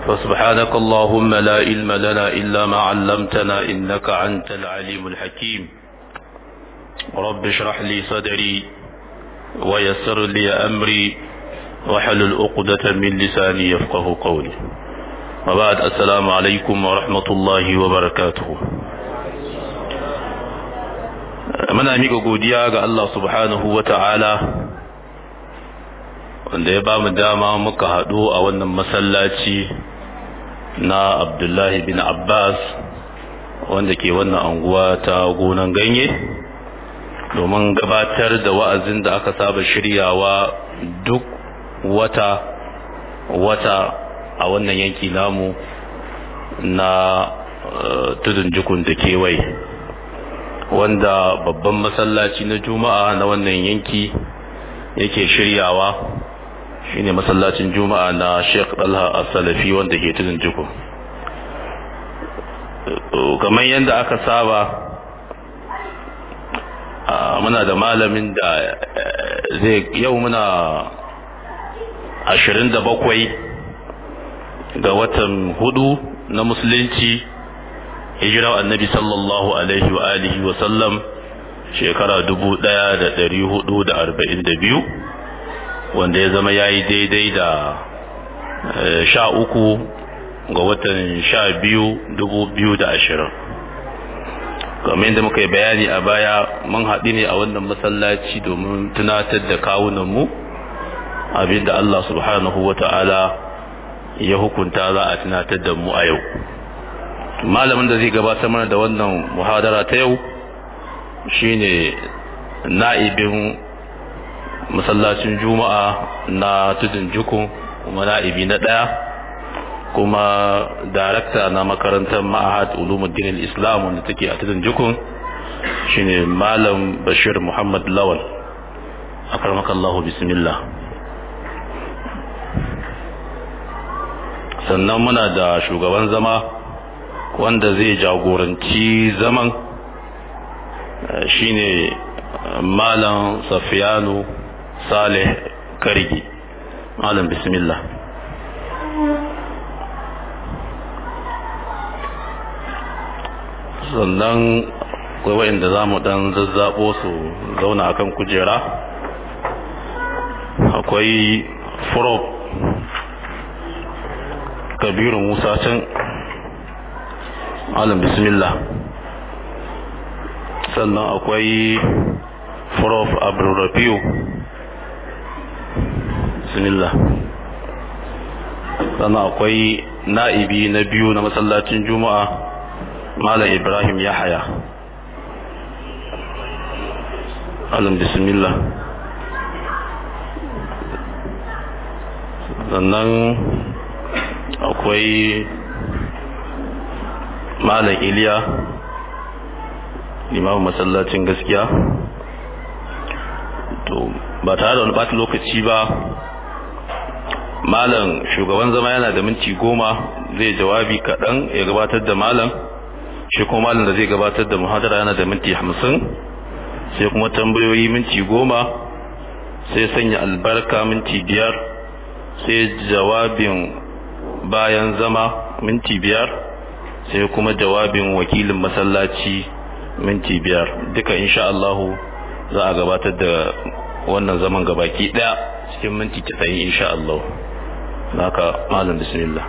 فسبحانك اللهم لا علم لنا إلا ما علمتنا إنك أنت العليم الحكيم رب اشرح لي صدري ويسر لي أمري وحلل عقدة من لساني يفقه قولي وبعد السلام عليكم ورحمة الله وبركاته muna miƙa godiya ga Allah subhanahu wa ta'ala wanda ya ba mu dama muka haɗu a wannan masallaci na Abdullahi bin Abbas wanda ke wannan anguwa ta gonan ganye domin gabatar da wa'azin da aka saba shiryawa duk wata wata a wannan yanki namu na tudun jikun da kewaye wanda babban masallaci na juma'a na wannan yanki yake shiryawa shine masallacin juma'a na sheikh dalha as-salafi wanda ke tudun jikun kamar yadda aka saba muna da malamin da zai yau muna ashirin da bakwai ga watan hudu na musulunci hijirar annabi sallallahu alaihi wa alihi wa sallam shekara dubu daya da dari hudu da arba'in da biyu wanda ya zama ya yi daidai da sha uku ga watan sha biyu dubu biyu da ashirin kamar yadda muka yi bayani a baya mun haɗu ne a wannan masallaci domin tunatar da kawunanmu abinda Allah subhanahu wa ta'ala ya hukunta za a tunatar da mu a yau malamin da zai gabatar mana da wannan muhadara ta yau shine na'ibin masallacin juma'a na tudun jukun kuma na'ibi na ɗaya kuma darakta na makarantar ma'ahad ulumuddin islam wanda take a tudun jukun shine malam bashir muhammad lawal akramakallahu bismillah sannan muna da shugaban zama wanda zai jagoranci zaman shine malam safiyanu saleh karigi malam bismillah sannan akwai wa'inda za mu dan zazzabo su zauna akan kujera akwai furob kabiru musa can alam bismillah sannan akwai furof abdurrafiu bismillah sannan akwai na'ibi na biyu na masallacin juma'a malam ibrahim yahaya alam bismillah sannan akwai malam iliya limamin masallacin gaskiya to ba tare da wani ɓata lokaci ba malam shugaban zama yana da minti goma zai jawabi kaɗan ya gabatar da malam shi kuma malam da zai gabatar da muhadara yana da minti hamsin sai kuma tambayoyi minti goma sai sanya albarka minti biyar sai jawabin bayan zama minti biyar sai kuma jawabin wakilin masallaci minti biyar duka insha Allahu za a gabatar da wannan zaman gabaki daya cikin minti 90 insha Allah naka malam bismillah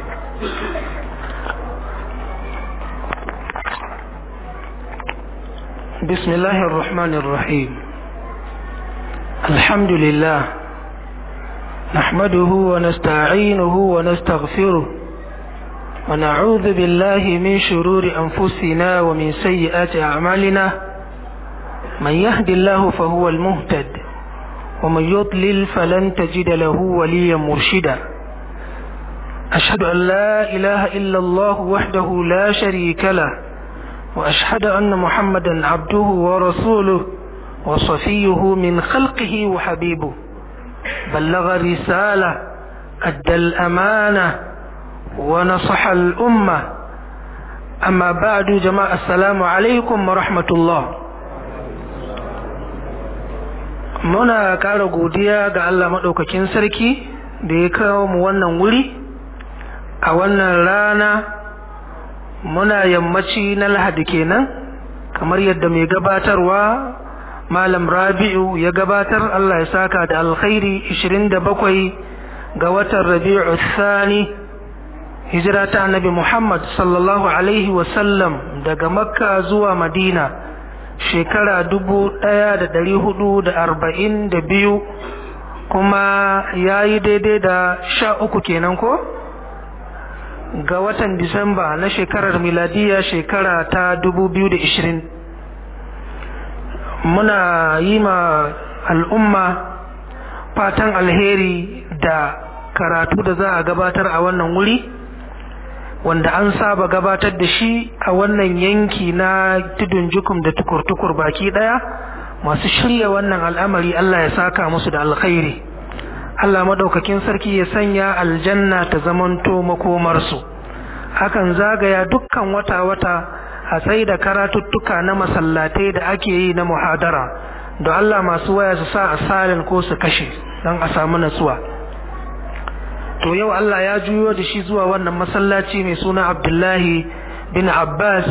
بسم الله الرحمن الرحيم الحمد لله نحمده ونستعينه ونستغفره ونعوذ بالله من شرور أنفسنا ومن سيئات أعمالنا من يهد الله فهو المهتد ومن يضلل فلن تجد له وليا مرشدا أشهد أن لا إله إلا الله وحده لا شريك له وأشهد أن محمدا عبده ورسوله وصفيه من خلقه وحبيبه بلغ الرسالة أدى الأمانة ونصح الأمة أما بعد جماعة السلام عليكم ورحمة الله muna ƙara godiya ga Allah maɗaukakin sarki da ya kawo mu wannan wuri a wannan rana muna yammaci na lahadi kenan kamar yadda mai gabatarwa malam rabi'u ya gabatar Allah ya saka da alkhairi 27 ga watan rabi'u thani hijira ta annabi Muhammad sallallahu alaihi wasallam daga makka zuwa madina shekara dubu ɗaya da ɗari hudu da arba'in da biyu kuma ya yi daidai da sha uku kenan ko ga watan disamba na shekarar miladiya shekara ta dubu biyu da ishirin muna yi ma al'umma fatan alheri da karatu da za a gabatar a wannan wuri wanda an saba gabatar da shi a wannan yanki na tudun jukum da tukur-tukur baki daya masu shirya wannan al'amari Allah ya saka musu da alkhairi Allah madaukakin sarki ya sanya aljanna ta zamanto makomarsu hakan zagaya dukkan wata-wata a tsaye da karatuttuka na masallatai da ake yi na muhadara da Allah masu waya su sa a salin ko su kashe don a samu natsuwa to yau Allah ya juyo da shi zuwa wannan masallaci mai suna Abdullahi bin Abbas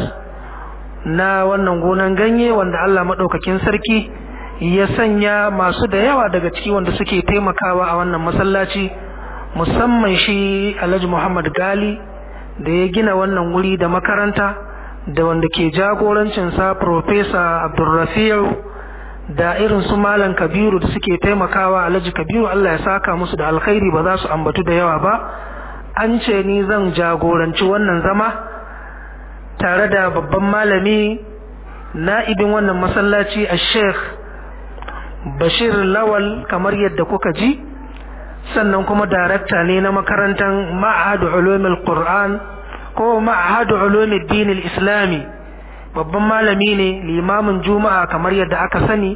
na wannan gonan ganye wanda Allah maɗaukakin sarki ya sanya masu da yawa daga ciki wanda suke taimakawa a wannan masallaci musamman shi Alhaji Muhammad Gali da ya gina wannan wuri da makaranta da wanda ke jagorancinsa Profesa Abdulrafi'u da irin su malam kabiru da suke taimakawa alhaji kabiru Allah ya saka musu da alkhairi ba za su ambatu da yawa ba an ce ni zan jagoranci wannan zama tare da babban malami na'ibin wannan masallaci a sheikh bashir lawal kamar yadda kuka ji sannan kuma darakta ne na makarantar ma'ahadu ulumul qur'an ko ma'ahadu ulumul dinil islami babban malami ne limamin juma'a kamar yadda aka sani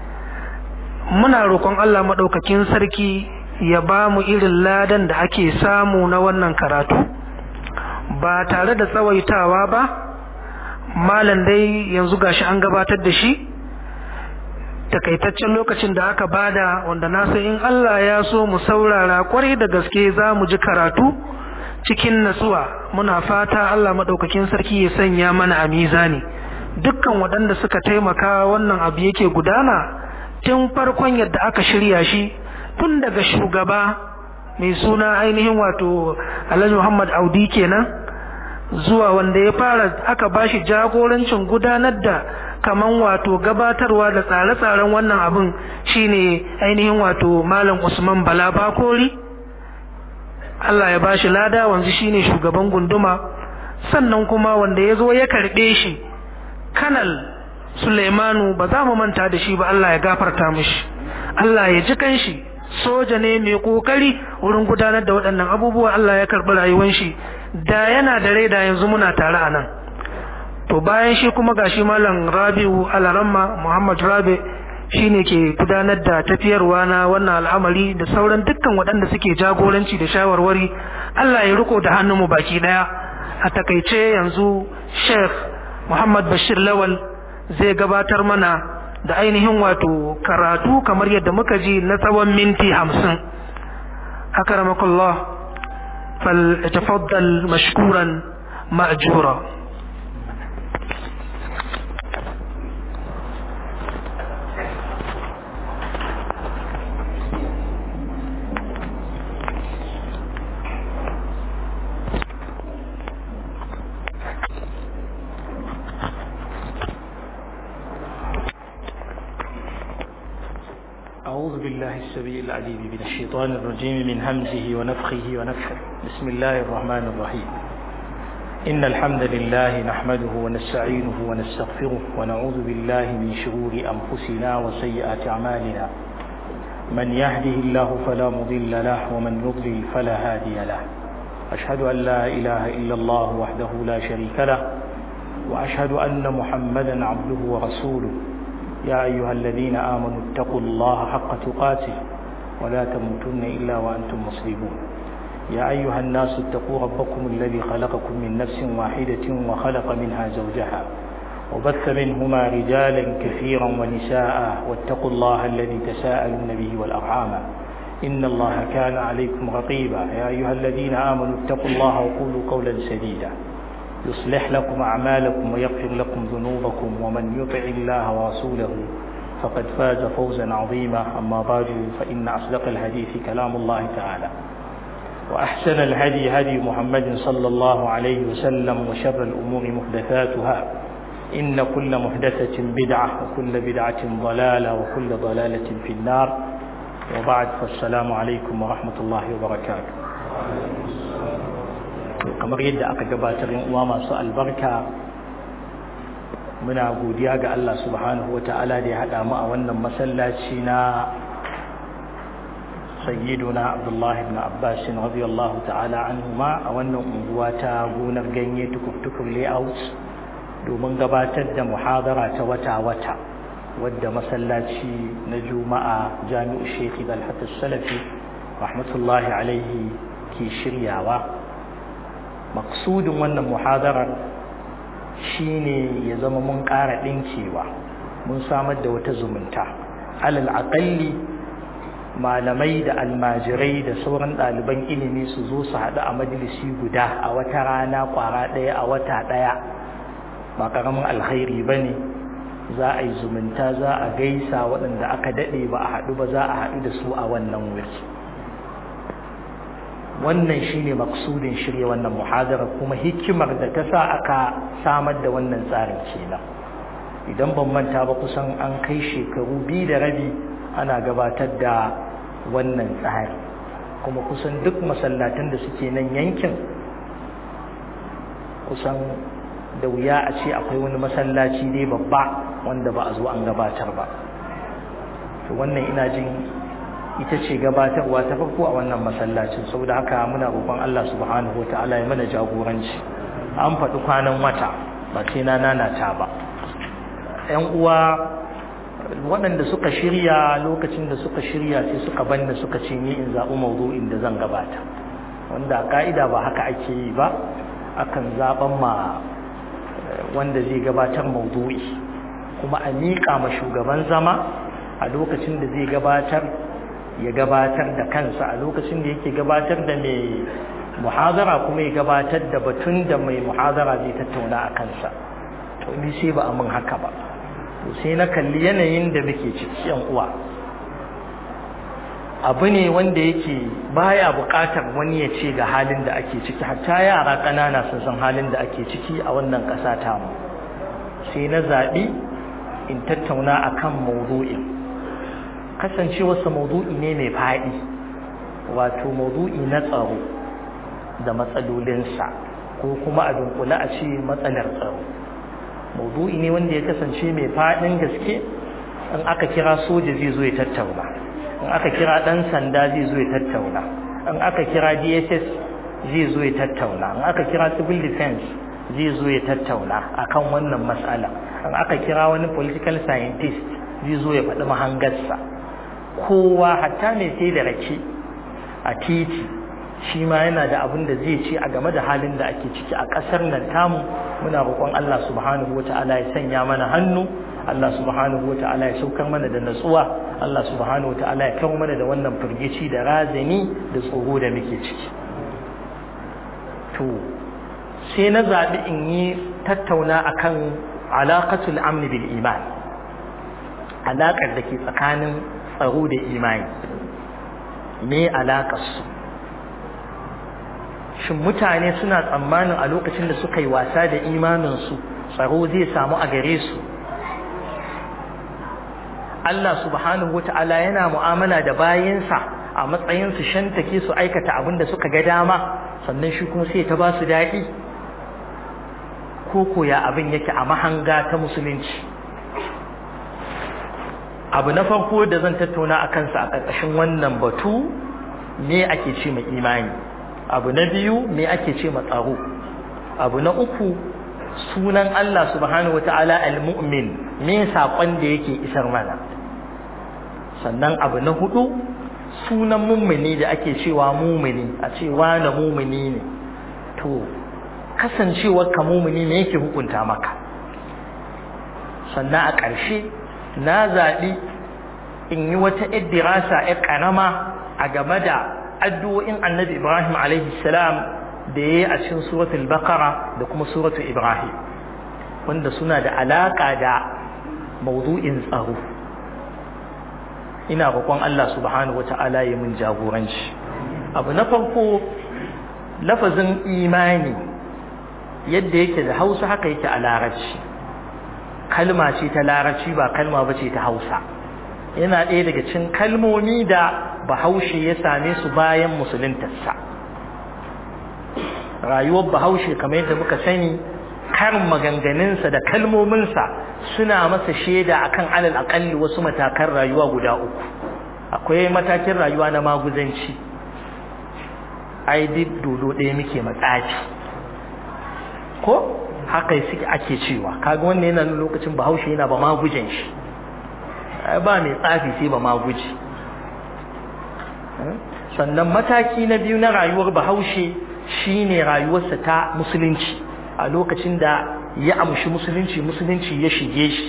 muna roƙon Allah maɗaukakin sarki ya ba mu irin ladan da ake samu na wannan karatu ba tare da tsawaitawa ba malam dai yanzu gashi an gabatar da shi takaitaccen lokacin da aka bada wanda na san in Allah ya so mu saurara kwarai da gaske za mu ji karatu cikin natsuwa muna fata Allah maɗaukakin sarki ya sanya mana a mizani dukkan waɗanda suka taimaka wannan abu yake gudana tun farkon yadda aka shirya shi tun daga shugaba mai suna ainihin wato Alhaji Muhammad Audi kenan zuwa wanda ya fara aka bashi jagorancin gudanar da kaman wato gabatarwa da tsare-tsaren wannan abin shine ainihin wato Malam Usman Bala Bakori Allah ya bashi lada wanzu shine shugaban gunduma sannan kuma wanda ya zo ya karɓe shi kanal Suleimanu ba za mu manta da shi ba Allah ya gafarta mishi Allah ya ji kanshi soja ne mai kokari wurin gudanar da waɗannan abubuwa Allah ya karɓi rayuwar shi da yana da rai da yanzu muna tare a nan to bayan shi kuma gashi malam Rabi'u Alaramma Muhammad Rabi shine ke gudanar da tafiyarwa na wannan al'amari da sauran dukkan waɗanda suke jagoranci da shawarwari Allah ya riko da hannunmu baki daya a takaice yanzu Sheikh Muhammad Bashir Lawal zai gabatar mana da ainihin wato karatu kamar yadda muka ji na tsawon minti hamsin akramakallah fal tafaddal mashkuran ma'jura أعوذ بالله السميع العليم من الشيطان الرجيم من همزه ونفخه ونفخه بسم الله الرحمن الرحيم إن الحمد لله نحمده ونستعينه ونستغفره ونعوذ بالله من شرور أنفسنا وسيئات أعمالنا من يهده الله فلا مضل له ومن يضلل فلا هادي له أشهد أن لا إله إلا الله وحده لا شريك له وأشهد أن محمدا عبده ورسوله يا أيها الذين آمنوا اتقوا الله حق تقاته ولا تموتن إلا وأنتم مسلمون يا أيها الناس اتقوا ربكم الذي خلقكم من نفس واحدة وخلق منها زوجها وبث منهما رجالا كثيرا ونساء واتقوا الله الذي تساءلون به والأرحام إن الله كان عليكم رقيبا يا أيها الذين آمنوا اتقوا الله وقولوا قولا سديدا يصلح لكم أعمالكم ويغفر لكم ذنوبكم ومن يطع الله ورسوله فقد فاز فوزا عظيما أما بعد فإن أصدق الحديث كلام الله تعالى وأحسن الهدي هدي محمد صلى الله عليه وسلم وشر الأمور محدثاتها إن كل محدثة بدعة وكل بدعة ضلالة وكل ضلالة في النار وبعد فالسلام عليكم ورحمة الله وبركاته kamar yadda aka gabatar yin uwa masu albarka muna godiya ga Allah subhanahu ta'ala da ya haɗa mu a wannan masallaci na sayyiduna Abdullah ibn Abbas radiyallahu ta'ala anhuma a wannan unguwa ta gonar ganye tukur layout domin gabatar da muhadara ta wata-wata wadda masallaci na juma'a jami'u shekhi dalhatar salafi rahmatullahi alaihi ke shiryawa maksudin wannan muhadarar shine ya zama mun ƙara ɗinkewa mun samar da wata zumunta alal aƙalli malamai da almajirai da sauran ɗaliban ilimi su zo su haɗu a majalisi guda a wata rana ƙwara ɗaya a wata ɗaya ba ƙaramin alkhairi ba ne za a yi zumunta za a gaisa waɗanda aka daɗe ba a haɗu ba za a haɗu da su a wannan wuri wannan shine maksudin shirya wannan muhadara kuma hikimar da ta sa aka samar da wannan tsarin kenan idan ban manta ba kusan an kai shekaru biyu da rabi ana gabatar da wannan tsari kuma kusan duk masallatan da suke nan yankin kusan da wuya a ce akwai wani masallaci dai babba wanda ba a zo an gabatar ba to wannan ina jin ita ce gabatarwa ta farko a wannan masallacin saboda haka muna roƙon Allah subhanahu wataala ya mana jagoranci an faɗi kwanan wata ba sai na nanata ba ƴan uwa waɗanda suka shirya lokacin da suka shirya sai suka banna suka ce ni in zaɓi mawdu'in da zan gabata wanda ka'ida ba haka ake yi ba akan zaɓen ma wanda zai gabatar maudu'i kuma a miƙa ma shugaban zama a lokacin da zai gabatar ya gabatar da kansa a lokacin da yake gabatar da mai muhazara kuma ya gabatar da batun da mai muhazara zai tattauna a kansa to ni sai ba a min haka ba to sai na kalli yanayin da muke ciki yan uwa abu ne wanda yake baya buƙatar wani ya ce ga halin da ake ciki hatta yara ƙanana sun san halin da ake ciki a wannan ƙasa tamu sai na zaɓi in tattauna akan maudu'in kasancewarsa maudu'i ne mai faɗi wato maudu'i na tsaro da matsalolinsa ko kuma a dunkule a ce matsalar tsaro maudu'i ne wanda ya kasance mai faɗin gaske in aka kira soja zai zo ya tattauna in aka kira ɗan sanda zai zo ya tattauna in aka kira dss zai zo ya tattauna in aka kira civil defense zai zo ya tattauna akan wannan matsala in aka kira wani political scientist zai zo ya faɗi mahangarsa kowa hatta mai sai da rake a titi shi ma yana da abin da zai ce a game da halin da ake ciki a ƙasar nan tamu muna roƙon Allah subhanahu wata'ala ya sanya mana hannu Allah subhanahu wata'ala ya saukar mana da natsuwa Allah subhanahu wata'ala ya kawo mana da wannan firgici da razani da tsoro da muke ciki to sai na zaɓi in yi tattauna akan alaƙatul amni bil iman alaƙar da ke tsakanin tsaro da imani me alaƙarsu shin mutane suna tsammanin a lokacin da suka yi wasa da imaninsu tsaro zai samu a gare su Allah subhanahu wata'ala yana mu'amala da bayansa a matsayin su shantake su aikata abin da suka ga dama sannan shi kuma sai ta ba su daɗi ko koya abin yake a mahanga ta musulunci abu na farko da zan tattauna a kansa a ƙarƙashin wannan batu me ake ce mai imani abu na biyu me ake ce ma tsaro abu na uku sunan Allah subhanahu wata'ala al-mu'min me saƙon da yake isar mana sannan abu na hudu sunan mummuni da ake cewa mumuni a ce na mumuni ne to kasancewar ka mumuni me yake hukunta maka sannan a ƙarshe na zaɓi in yi wata dirasa ‘yar ƙarama a game da addu'o'in annabi Ibrahim alaihi salam da ya yi a cikin suratul baqara da kuma suratul Ibrahim wanda suna da alaƙa da mawdu'in tsaro ina roƙon Allah subhanahu wata'ala ya mun jagoranci abu na farko lafazin imani yadda yake da hausa haka yake a larabci kalma ce ta larabci ba kalma ba ce ta hausa yana ɗaya daga cikin kalmomi da bahaushe ya same su bayan musuluntarsa rayuwar bahaushe kamar yadda muka sani karin maganganunsa da kalmominsa suna masa shaida akan alal akalli wasu matakan rayuwa guda uku akwai matakin rayuwa na maguzanci ai duk dodo ɗaya muke matsafi ko haka suke ake cewa kaga wannan yana nuna lokacin bahaushe yana ba magujen shi ba mai tsafi sai ba maguji sannan mataki na biyu na rayuwar bahaushe shine rayuwarsa ta musulunci a lokacin da ya amshi musulunci musulunci ya shige shi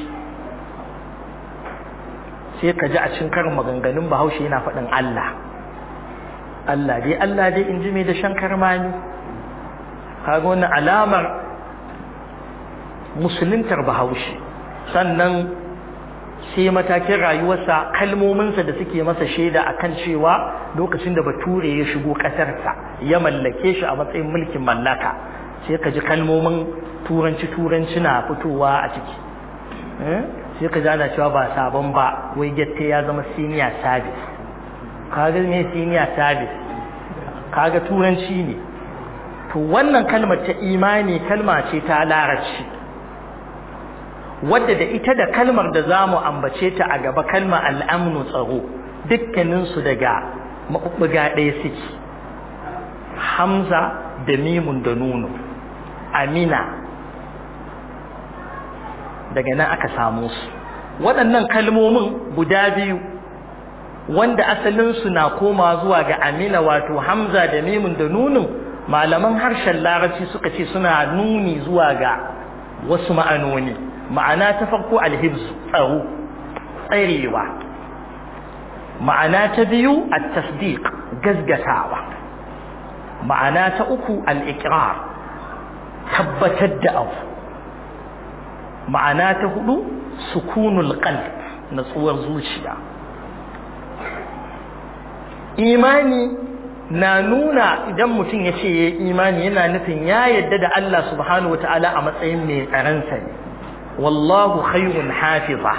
sai ka ji a cikin karin maganganun bahaushe yana faɗin Allah Allah dai Allah dai in ji mai da shan karmani kaga wannan alamar musuluntar bahaushe sannan sai matakin rayuwarsa kalmominsa da suke masa shaida akan cewa lokacin da bature ya shigo ƙasarsa ya mallake shi a matsayin mulkin mallaka sai ka ji kalmomin turanci turanci na fitowa a ciki sai ka ji ana cewa ba sabon ba wai gette ya zama senior service kaga me senior service kaga turanci ne to wannan kalmar ta imani kalma ce ta larabci wadda da ita da kalmar da za mu ambace ta a gaba kalmar al'amnu tsaro dukkaninsu daga maɓuɓɓuga ɗaya suke hamza da mimun da nuno amina daga nan aka samu su waɗannan kalmomin guda biyu wanda asalinsu na koma zuwa ga amina wato hamza da mimun da nunun malaman harshen larabci suka ce suna nuni zuwa ga wasu ma'anoni ma'ana ta farko alhibsu tsaro tsarewa ma'ana ta biyu at-tasdiq gazgatawa ma'ana ta uku al-iqrar tabbatar da abu ma'ana ta hudu sukunul qalb natsuwar zuciya imani na nuna idan mutum ya ce ya imani yana nufin ya yadda da Allah subhanahu wa ta'ala a matsayin mai tsaransa ne wallahu khayrun hafiza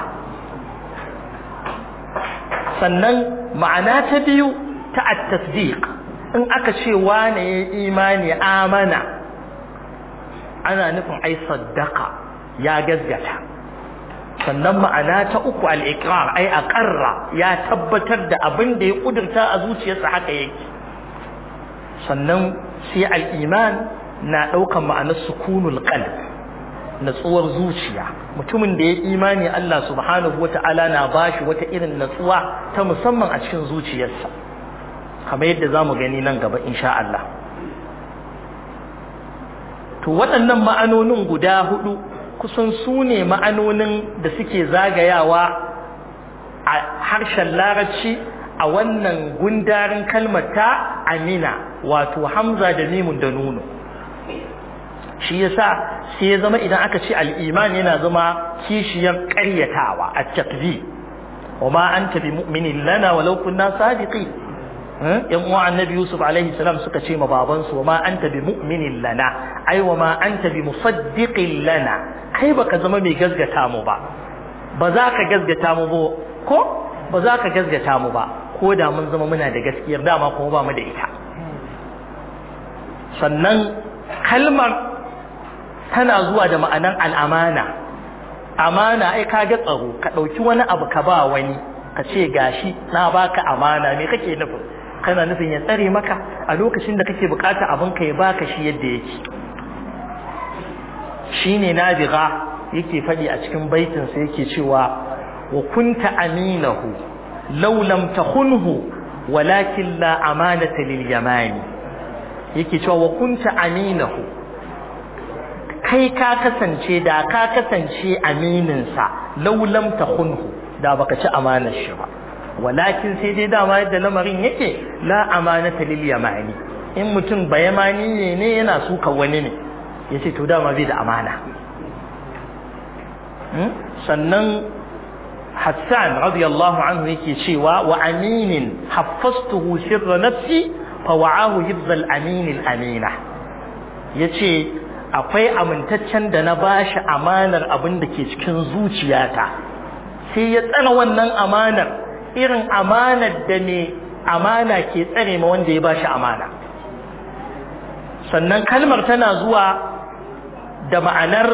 sannan ma'ana ta biyu ta at-tasdiq in aka ce wane ya imani amana ana nufin ai saddaka ya gazgata sannan ma'ana ta uku al-iqrar ai aqarra ya tabbatar da abin da ya kudurta a zuciyarsa haka yake sannan sai al-iman na daukan ma'anar sukunul qalb natsuwar zuciya mutumin da ya imani Allah subhanahu wata'ala na bashi wata irin natsuwa ta musamman a cikin zuciyarsa kamar yadda zamu gani nan gaba insha Allah to waɗannan ma'anonin guda hudu kusan su ne ma'anonin da suke zagayawa a harshen larabci a wannan gundarin kalmar ta amina wato hamza da mimun da nuno shi yasa sai ya zama idan aka ce al'iman yana zama kishiyar ƙaryatawa a takzi wa ma anta bi mu'minin lana walau kunna sadiqi yan uwa annabi yusuf alaihi salam suka ce ma babansu wa ma anta bi mu'minin lana ai wa ma anta bi musaddiqin lana kai baka zama mai gazgata mu ba ba za ka gazgata mu ba ko ba za ka gazgata mu ba ko da mun zama muna da gaskiyar dama kuma ba mu da ita sannan kalmar tana zuwa da ma'anan al'amana amana ai ka ga tsaro ka ɗauki wani abu ka ba wani ka ce gashi na baka amana me kake nufin kana nufin ya tsare maka a lokacin da kake bukata abin ka ya baka shi yadda yake shine nabiga yake faɗi a cikin baitin sa yake cewa wa kunta aminahu law lam takhunhu walakin la amanata lil yamani yake cewa wa kunta aminahu kai ka kasance da ka kasance aminin sa law lam takhunhu da baka ci amanar shi ba walakin sai dai dama yadda lamarin yake la amanata lil yamani in mutum ba yamani ne ne yana suka wani ne yace to dama bai da amana sannan Hassan radiyallahu anhu yake cewa wa aminin haffastuhu sirra nafsi fa wa'ahu hibzal amin al amina yace akwai amintaccen da na bashi amanar abin da ke cikin zuciyata sai ya tsana wannan amanar irin amanar da ne amana ke tsare ma wanda ya bashi amana sannan kalmar tana zuwa da ma'anar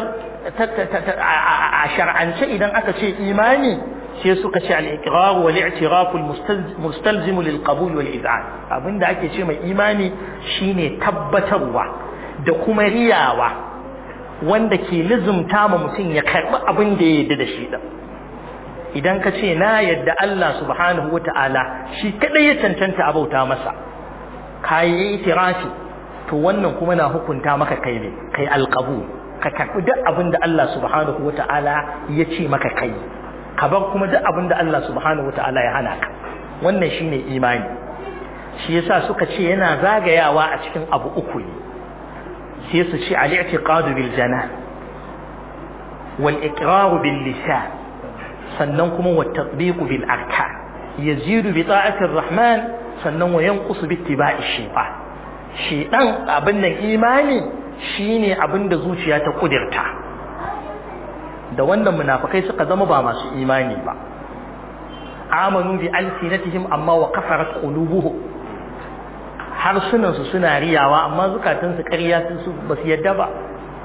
a shar'ance idan aka ce imani sai suka ce al-iqrar wal i'tiraf al-mustalzim lil qabul wal iz'an abinda ake ce mai imani shine tabbatarwa da kuma riyawa wanda ke lizumta ma mutum ya karbi abin da ya yarda da shi din idan ka ce na yadda Allah subhanahu wata'ala shi kadai ya cancanta abauta masa kayi itirafi to wannan kuma na hukunta maka kai ne kai alqabul ka karɓi duk abin da Allah subhanahu wata'ala ya ce maka kai ka bar kuma duk abin da Allah subhanahu wata'ala ya hana ka wannan shine imani shi yasa suka ce yana zagayawa a cikin abu uku ne sai su ce al-i'tiqadu bil jana wal iqraru bil lisan sannan kuma wa tatbiqu bil arkan yazidu bi ta'ati rahman sannan wa yanqusu bi ittiba'i shaytan shaytan abin nan imani shine abin da zuciya ta kudirta da wannan munafikai suka zama ba masu imani ba amanu bi alsinatihim amma wa kafarat qulubuhum harsunan su suna riyawa amma zukatan su ƙarya su ba su yadda ba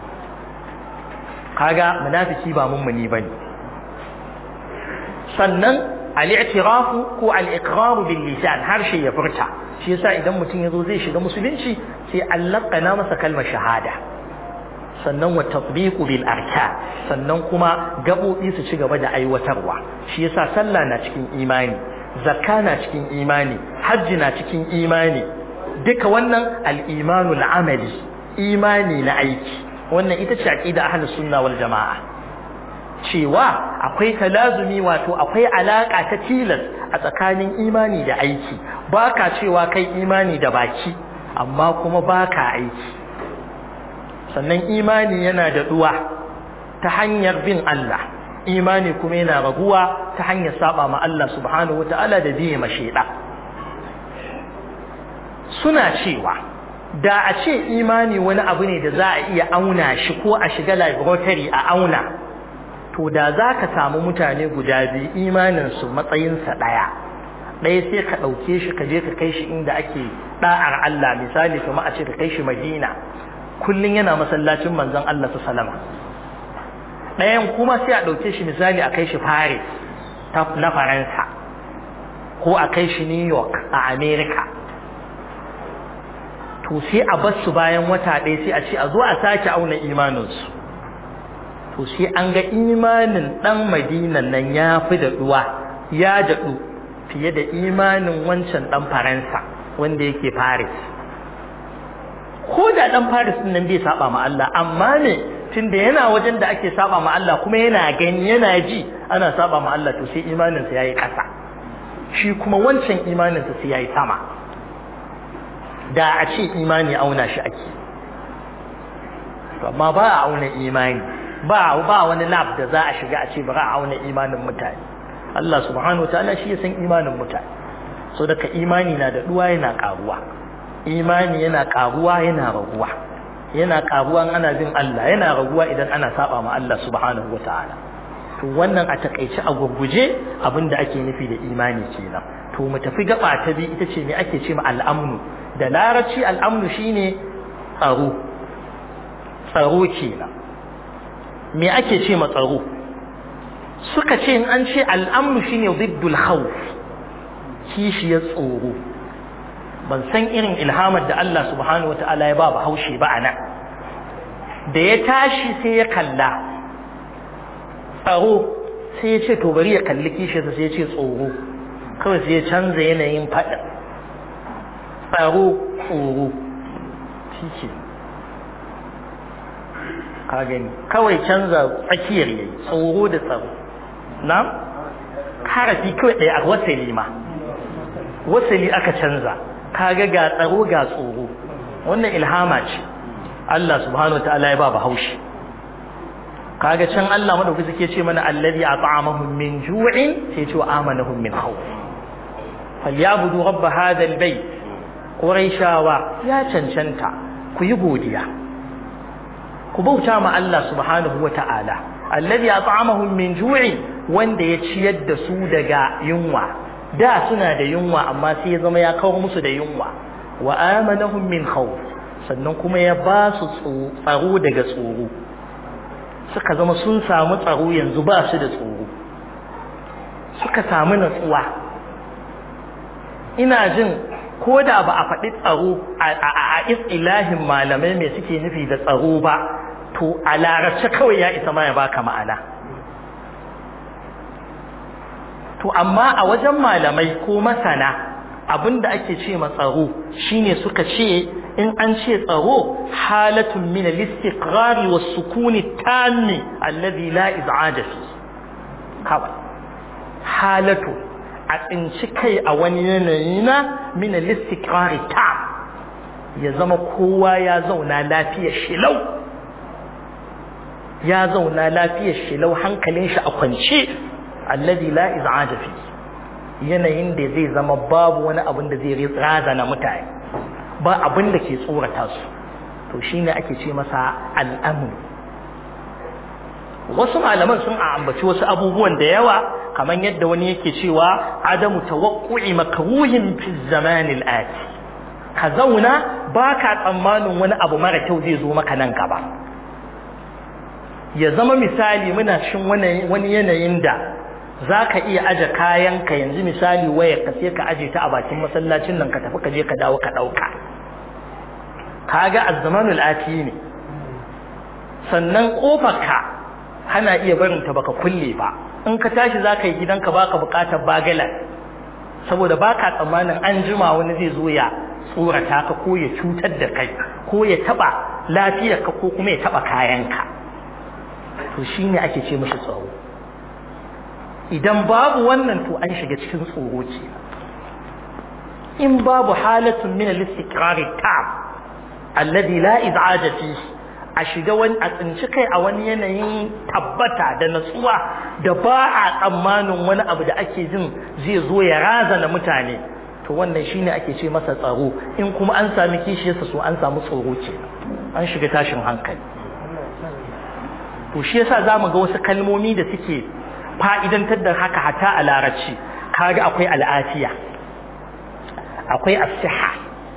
kaga munafiki ba mummuni bane sannan al-i'tirafu ko al-iqraru bil lisan harshe ya furta shi yasa idan mutum yazo zai shiga musulunci sai allaka na masa kalmar shahada sannan wa tatbiqu bil arka sannan kuma gabobi su ci gaba da aiwatarwa shi yasa sallah na cikin imani zakka na cikin imani hajji na cikin imani duka wannan al-imanu al-amali imani na aiki wannan ita ce aqida ahlus sunna wal jamaa cewa akwai talazumi wato akwai alaka ta tilas a tsakanin imani da aiki baka cewa kai imani da baki amma kuma baka aiki sannan imani yana da duwa ta hanyar bin Allah imani kuma yana raguwa ta hanyar saba ma Allah subhanahu wataala da biye ma sheda suna cewa da a ce imani wani abu ne da za a iya auna shi ko a shiga laboratory a auna to da za ka samu mutane guda biyu imaninsu matsayinsa ɗaya ɗaya sai ka ɗauke shi ka je ka kai shi inda ake ɗa'ar Allah misali kuma a ce ka kai shi Madina kullum yana masallacin manzon Allah su salama ɗayan kuma sai a ɗauke shi misali a kai shi Paris na Faransa ko a kai shi New York a America to sai a bar su bayan wata ɗaya sai a ce a zo a sake auna imaninsu to sai an ga imanin ɗan madinan nan ya fi daɗuwa ya daɗu fiye da imanin wancan ɗan faransa wanda yake paris ko da ɗan paris nan bai saba ma Allah amma ne tunda yana wajen da ake saba ma Allah kuma yana gani yana ji ana saba ma Allah to sai imaninsa ya yi ƙasa shi kuma wancan imaninsa sai ya yi sama da a ce imani auna shi ake amma ba a auna imani ba ba wani lab da za a shiga a ce ba a auna imanin mutane Allah subhanahu wa ta'ala shi ya san imanin mutane so daga imani na da duwa yana karuwa imani yana karuwa yana raguwa yana karuwa ana bin Allah yana raguwa idan ana saba ma Allah subhanahu wa ta'ala to wannan a takaice a gurguje abinda ake nufi da imani kenan to mu tafi gaba ta bi ita ce me ake ce ma al'amnu da larabci al'amnu shine tsaro tsaro kenan me ake ce ma tsaro suka ce in an ce al'amnu shine ziddul khawf kishiyar tsoro ban san irin ilhamar da Allah subhanahu wata'ala ya ba ba haushe ba ana da ya tashi sai ya kalla tsaro sai ya ce to bari ya kalli kishiyarsa sai ya ce tsoro kawai sai ya canza yanayin faɗin tsaro tsoro shi ke ka gani kawai canza tsakiyar yayi tsoro da tsaro na harafi kawai ɗaya a wasali ma wasali aka canza kaga ga tsaro ga tsoro wannan ilhama ce Allah subhanahu wataala ya ba bahaushe kaga can Allah madauki suke ce mana allazi at'amahum min ju'in sai ce amanahum min khawf falyabudu rabb hadha albayt quraishawa ya cancanta ku yi godiya ku bauta ma Allah subhanahu wataala allazi at'amahum min ju'in wanda ya ciyar da su daga yunwa da suna da yunwa amma sai ya zama ya kawo musu da yunwa wa amanahum min khawf sannan kuma ya ba su tsaro daga tsoro suka zama sun samu tsaro yanzu ba su da tsoro suka samu natsuwa ina jin ko da ba a faɗi tsaro a ilahin malamai mai suke nufi da tsaro ba to a larabce kawai ya isa ma ya baka ma'ana to amma a wajen malamai ko masana abinda ake ce ma tsaro shine suka ce in an ce tsaro halatun min al-istiqrar wa sukuni tammi alladhi la iz'aja fi kawai halatu a tsinci kai a wani yanayi na min al-istiqrar tam ya zama kowa ya zauna lafiyar shilau ya zauna lafiyar shilau hankalin shi a kwance alladhi la iz'aja fi yanayin da zai zama babu wani abin da zai razana mutane ba abin da ke tsorata su to shine ake ce masa al'amru wasu malaman sun ambaci wasu abubuwan da yawa kamar yadda wani yake cewa adamu tawaqqu'i makruhin fi zaman al-ati ka zauna baka tsammanin wani abu mara kyau zai zo maka nan gaba ya zama misali muna shin wani yanayin da za ka iya aje kayanka yanzu misali wayar ka sai ka aje ta a bakin masallacin nan ka tafi ka je ka dawo ka ɗauka kaga azzamanul ati ne sannan ƙofarka hana iya barin ta baka kulle ba in ka tashi za ka yi gidanka baka buƙatar bagalan saboda baka tsammanin an jima wani zai zo ya tsorata ka ko ya cutar da kai ko ya taɓa lafiyarka ko kuma ya taɓa kayanka to shine ake ce mashi tsaro idan babu wannan to an shiga cikin tsoro ce in babu halatun min al-istiqrar tam alladhi la iz'aja fi a shiga wani a tsinci kai a wani yanayin tabbata da natsuwa da ba a tsammanin wani abu da ake jin zai zo ya razana mutane to wannan shine ake ce masa tsaro in kuma an sami kishiyarsa so an samu tsoro ce an shiga tashin hankali to shi yasa zamu ga wasu kalmomi da suke fa'idantar da haka hata a larabci kaga akwai al'afiya akwai asiha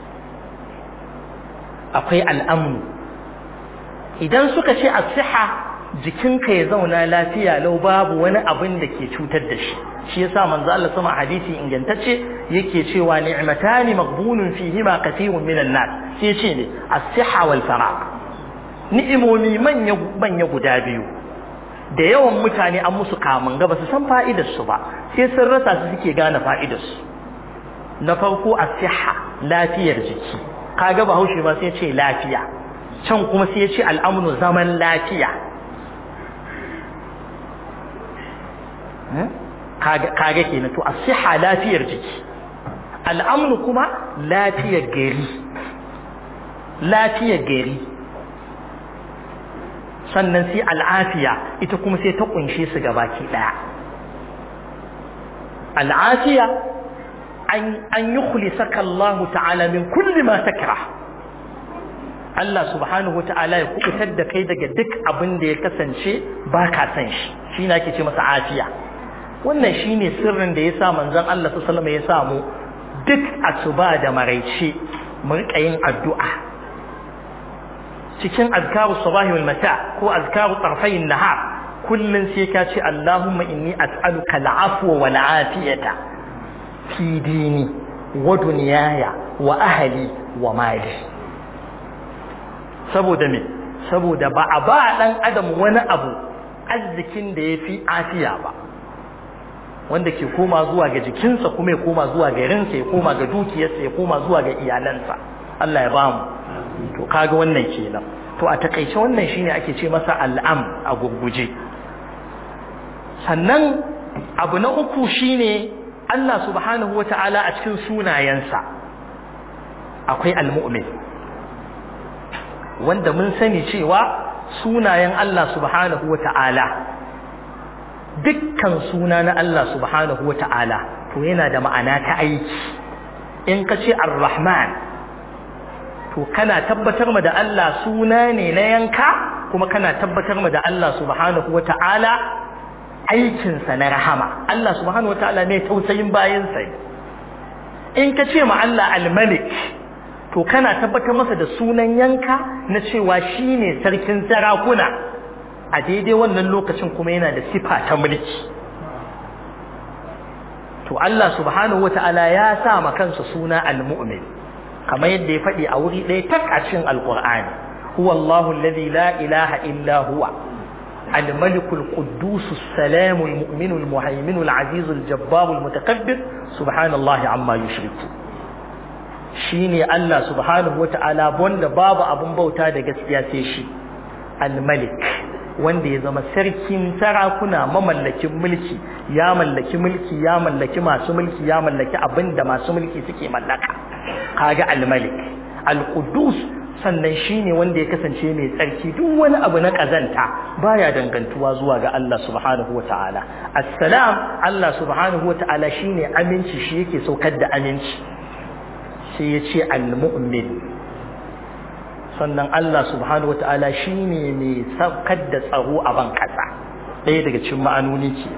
akwai al'amnu idan suka ce asiha jikinka ya zauna lafiya lau babu wani abin da ke cutar da shi shi yasa manzo Allah sama hadisi ingantacce yake cewa ni'matani maghbunun fihima kathirun minan nas sai ce ne as-siha wal faraq ni'imomi manya manya guda biyu da yawan mutane an musu kamun ga basu san fa'idar su ba sai sun rasa su suke gane fa'idar su na farko as-siha lafiyar jiki kaga bahaushe ba sai ce lafiya can kuma sai ya ce al'amnu zaman lafiya kaga kenan to as-siha lafiyar jiki al'amnu kuma lafiyar gari lafiyar gari sannan sai al'afiya ita kuma sai ta kunshe su gabaki daya al'afiya an an yukhlisaka Allah ta'ala min kulli ma takrah Allah subhanahu wa ta'ala ya kubutar da kai daga duk abin da ya kasance ba ka san shi shi ne ake ce masa afiya wannan shine sirrin da yasa manzon Allah sallallahu alaihi wasallam ya samu duk asuba da maraice mu rika yin addu'a cikin azkaru sabahi wal mata ko azkaru tarfayin nahar kullun sai ka ce Allahumma inni as'aluka al'afwa wal afiyata fi dini wa dunyaya wa ahli wa mali saboda me saboda ba a ba dan adam wani abu arzikin da yafi afiya ba wanda ke koma zuwa ga jikinsa kuma ya koma zuwa ga rinsa ya koma ga dukiyarsa ya koma zuwa ga iyalansa Allah ya bamu to kaga wannan kenan to a takaice wannan shine ake ce masa al'am a gurguje sannan abu na uku shine Allah subhanahu wa ta'ala a cikin sunayensa akwai al-mu'min wanda mun sani cewa sunayen Allah subhanahu wa ta'ala dukkan suna na Allah subhanahu wa ta'ala to yana da ma'ana ta aiki in ka ce ar-rahman to kana tabbatar ma da Allah suna ne na yanka kuma kana tabbatar ma da Allah subhanahu wa ta'ala aikinsa na rahama Allah subhanahu wa ta'ala ne tausayin bayansa in ka ce ma Allah al-malik to kana tabbatar masa da sunan yanka na cewa shine sarkin sarakuna a daidai wannan lokacin kuma yana da sifa ta mulki to Allah subhanahu wata'ala ya sa ma kansa suna al-mu'min kamar yadda ya faɗi a wuri ɗaya tak a cikin alqur'ani huwa Allahu alladhi la ilaha illa huwa الملك القدوس السلام المؤمن المهيمن العزيز الجبار المتكبر سبحان الله عما يشركون shine Allah subhanahu wata'ala wanda babu abun bauta da gaskiya sai shi al-malik wanda ya zama sarkin sarakuna mamallakin mulki ya mallaki mulki ya mallaki masu mulki ya mallaki abinda masu mulki suke mallaka kaga al-malik al-qudus sannan shine wanda ya kasance mai tsarki duk wani abu na kazanta baya dangantuwa zuwa ga Allah subhanahu wata'ala assalam Allah subhanahu wata'ala shine aminci shi yake saukar da aminci sai ya ce al-mu'min sannan Allah subhanahu wata'ala shine mai saukar da tsaro a ban kasa ɗaya daga cikin ma'anoni ke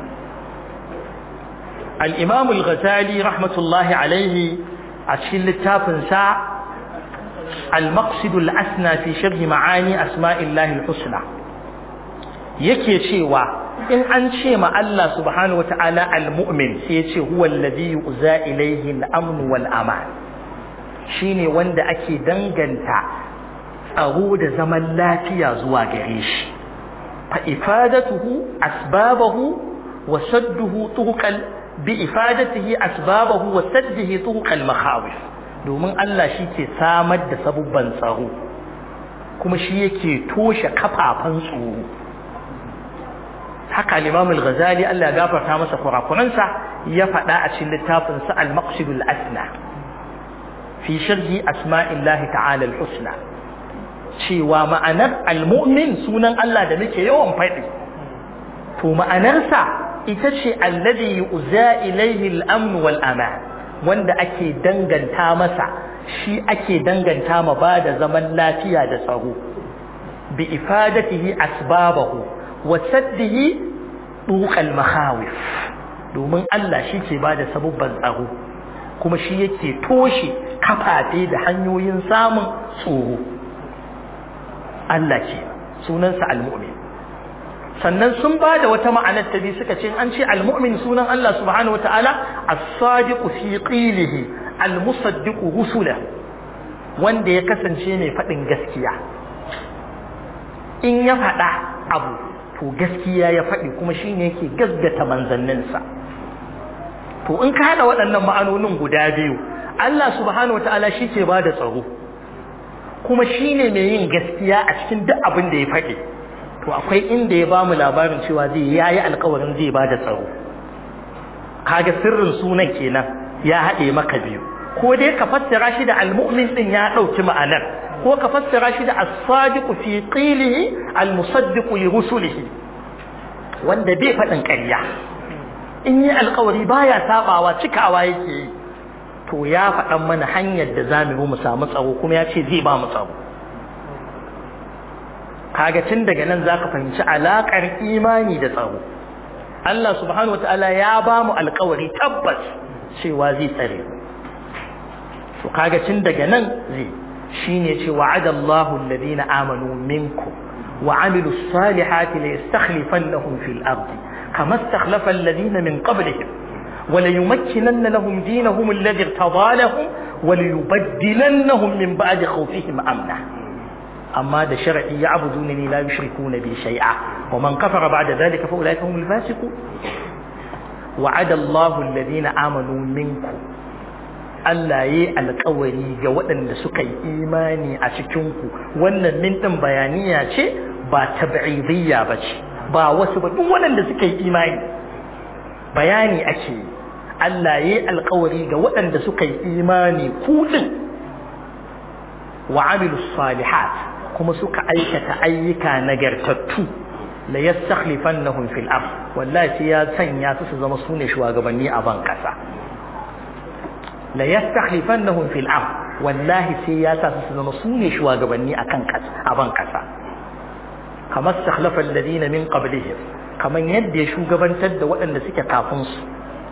al-imam al-ghazali rahmatullahi alaihi a cikin littafin sa al-maqsid al-asna fi sharh ma'ani asma'illahi al-husna yake cewa in an ce ma Allah subhanahu wata'ala al-mu'min sai ya ce huwa alladhi yu'za ilayhi al-amn wal aman shine wanda ake danganta tsaro da zaman lafiya zuwa gare shi fa ifadatuhu asbabahu wa sadduhu tuqal bi ifadatihi asbabahu wa saddihi tuqal makhawif domin Allah shi ke samar da sabubban tsaro kuma shi yake toshe kafafan tsoro haka al-Imam al-Ghazali Allah ya gafarta masa kurakuransa ya faɗa a cikin littafinsa al-Maqsidul Asna fi sharhi asma'illahi ta'ala al-husna cewa ma'anar al-mu'min sunan Allah da muke yawan faɗi to ma'anarsa ita ce alladhi yu'za ilayhi al-amn wal aman wanda ake danganta masa shi ake danganta ma ba da zaman lafiya da tsaro bi ifadatihi asbabahu wa saddihi duqal makhawif domin Allah shi ke ba da sabubban tsaro kuma shi yake toshe kafafe da hanyoyin samun tsoro Allah ce sunansa al-mu'min sannan sun ba da wata ma'anar ta biyu suka ce an ce al-mu'min sunan Allah subhanahu wataala as-sadiqu fi qilihi al-musaddiqu rusula wanda ya kasance mai faɗin gaskiya in ya faɗa abu to gaskiya ya faɗi kuma shine yake gaskata manzanninsa to in ka haɗa waɗannan ma'anonin guda biyu Allah subhanahu wataala shi ke ba da tsaro kuma shine mai yin gaskiya a cikin duk abin da ya faɗi to akwai inda ya bamu labarin cewa zai yayi alƙawarin zai ba da tsaro kaga sirrin sunan kenan ya haɗe maka biyu ko dai ka fassara shi da almu'min din ya ɗauki ma'anar ko ka fassara shi da as-sadiqu fi qilihi al-musaddiqu li rusulihi wanda bai faɗin ƙarya in yi alƙawari baya sabawa cikawa yake yi to ya faɗan mana hanyar da za mu mu samu tsaro kuma ya ce zai ba mu tsaro kaga tun daga nan zaka fahimci alaƙar imani da tsaro Allah subhanahu wataala ya ba mu alƙawari tabbas cewa zai tsare mu to kaga tun daga nan zai shine ce wa'ada Allahu alladhina amanu minkum wa amilus salihati la yastakhlifannahum fil ardi kama istakhlafa alladhina min qablihim وليمكنن لهم دينهم الذي ارتضى لهم وليبدلنهم من بعد خوفهم امنا اما ده شرعي يعبدونني لا يشركون بي شيئا ومن كفر بعد ذلك فاولئك هم الفاسقون وعد الله الذين امنوا منكم Allah ya yi alkawari ga waɗanda suka yi imani a cikinku wannan mintin bayaniya ce ba tab'idiyya ba ce ba wasu ba duk waɗanda suka yi imani bayani ake yi Allah ya yi alkawari ga waɗanda suka yi imani kuɗin wa amilu salihat kuma suka aikata ayyuka nagartattu la yastakhlifannahum fil ard wallahi sai ya sanya su su zama sune shugabanni a ban kasa la yastakhlifannahum fil ard wallahi sai ya sa su su zama sune shugabanni akan kasa a ban kasa kamar stakhlafa alladhina min qablihim kaman yadda ya shugabantar da waɗanda suke kafin su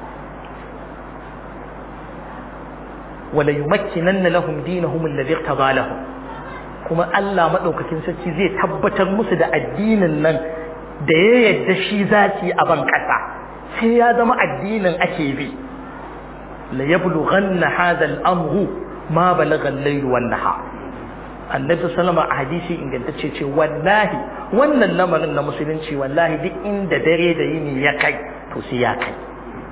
wala yumakkinanna lahum dinahum alladhi irtada lahum kuma Allah madaukakin sarki zai tabbatar musu da addinin nan da ya yadda shi zaki a ban kasa sai ya zama addinin ake bi la yablughanna hadha al-amru ma balagha al-layl wan nahar annabi sallama a hadisi ingantacce ce wallahi wannan lamarin na musulunci wallahi duk inda dare da yini ya kai to sai ya kai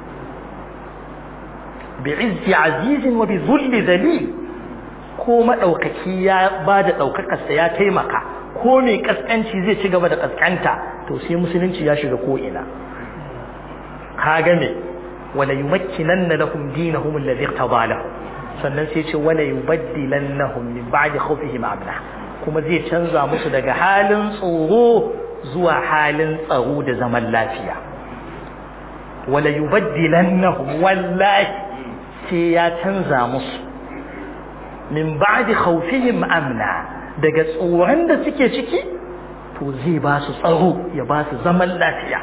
bi'izzi azizin wa bi zulli dalil ko madaukaki ya bada daukakar sa ya taimaka ko mai kaskanci zai ci gaba da kaskanta to sai musulunci ya shiga ko ina kaga me wala yumakkinanna lahum dinahum alladhi irtada lahum sannan sai ce wala yubaddilannahum min ba'di khawfihim amna kuma zai canza musu daga halin tsoro zuwa halin tsaro da zaman lafiya wala yubaddilannahum wallahi sai ya canza musu min ba'di khawfihim amna daga tsoron da suke ciki to zai ba su tsaro ya ba su zaman lafiya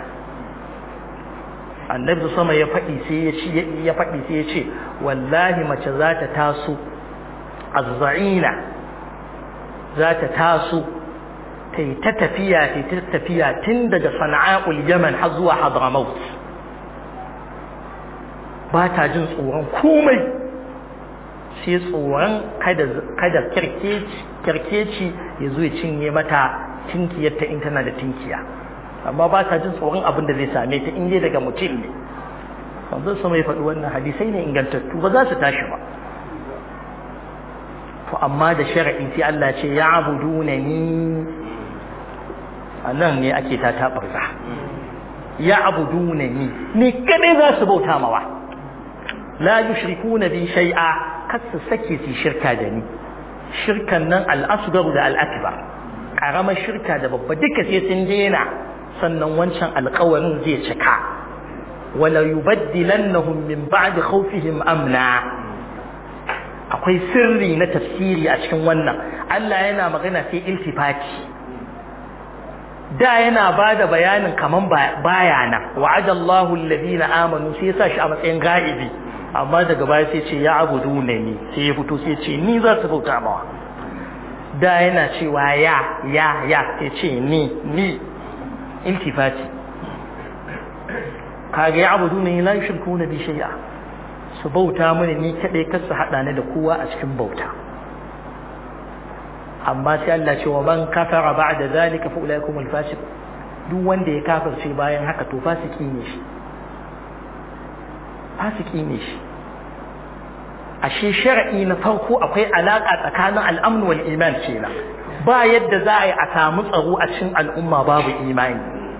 annabi sama ya faɗi sai ya ci ya faɗi sai ya ce wallahi mace za ta taso azza'ina za ta taso ta yi ta tafiya ta ta tafiya tun daga sana'a'ul yaman har zuwa hadramaut ba ta jin tsoron komai sai tsoron kada kirkeci ya zo ya cinye mata tinkiyarta in tana da tinkiya amma ba ta jin tsoron abin da zai same ta in dai daga mutum ne wanzu su mai faɗi wannan hadisai ne ingantattu ba za su tashi ba to amma da shari'i sai Allah ce ya abuduna ni a nan ne ake ta taɓarza ya abuduna ni ni kadai za su bauta mawa la yushrikuna bi shay'a kar su sake su shirka da ni shirkan nan al-asghar da al-akbar karamar shirka da babba duka sai sun daina sannan wancan alƙawarin zai cika wala yubaddilannahum min ba'di khawfihim amna akwai sirri na tafsiri a cikin wannan Allah yana magana sai iltifati da yana bada bayanin kaman baya nan wa'adallahu alladhina amanu sai ya sa shi a matsayin ga'ibi amma daga baya sai ce ya abuduna ni sai ya fito sai ce ni za su bauta mawa da yana cewa ya ya ya sai ce ni ni iltifati kage ya abuduna ni la yushrikuna bi shay'a su bauta mini ni kadai kar su hada ni da kowa a cikin bauta amma sai Allah ce wa man kafara ba'da zalika fa ulaikum al-fasiq duk wanda ya kafirce bayan haka to fasiki ne shi fasiki ne shi ashe shar'i na farko akwai alaka tsakanin al'amn wal iman kenan ba yadda za a yi a samu tsaro a cikin al'umma babu imani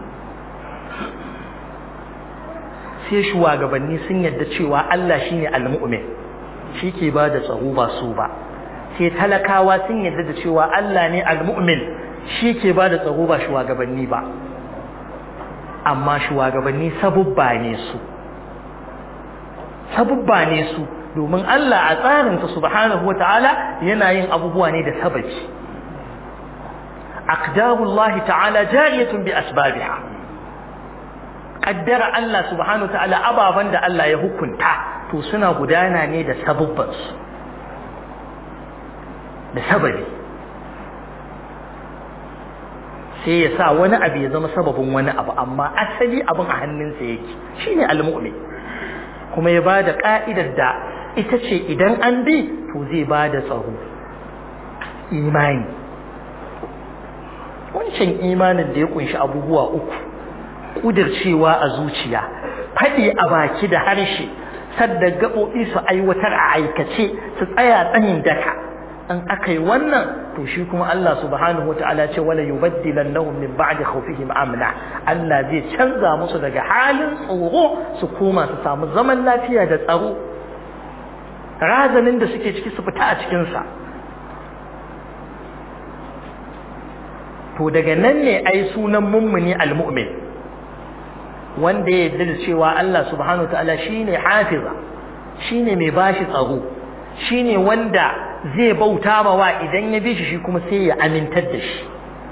sai shugabanni sun yadda cewa Allah shine al-mu'min shi ke ba da tsaro ba su ba sai talakawa sun yadda da cewa Allah ne al-mu'min shi ke ba da tsaro ba shugabanni ba amma shugabanni sabubba ne su sabubba ne su domin Allah a tsarinsa subhanahu wata'ala yana yin abubuwa ne da sababi aqdarullahi ta'ala jariyatun bi asbabiha qaddara Allah subhanahu wata'ala ababan da Allah ya hukunta to suna gudana ne da sabubban su da sababi sai ya sa wani abu ya zama sababin wani abu amma asali abin a hannunsa yake shine al-mu'min kuma ya bada ka'idar da ita ce idan an bi to zai bada tsaro imani wancan imanin da ya kunshi abubuwa uku kudircewa a zuciya faɗi a baki da harshe sadda gaɓoɓi su aiwatar a aikace su tsaya tsayin daka in aka yi wannan to shi kuma Allah subhanahu wata'ala ce wala yubaddilannahum min ba'di khawfihim amna Allah zai canza musu daga halin tsoro su koma su samu zaman lafiya da tsaro razanin da suke ciki su fita a cikin sa to daga nan ne ai sunan mummuni almu'min wanda ya yarda da cewa Allah subhanahu wata'ala shine hafiza shine mai bashi tsaro shine wanda zai bauta ma wa idan ya bi shi shi kuma sai ya amintar da shi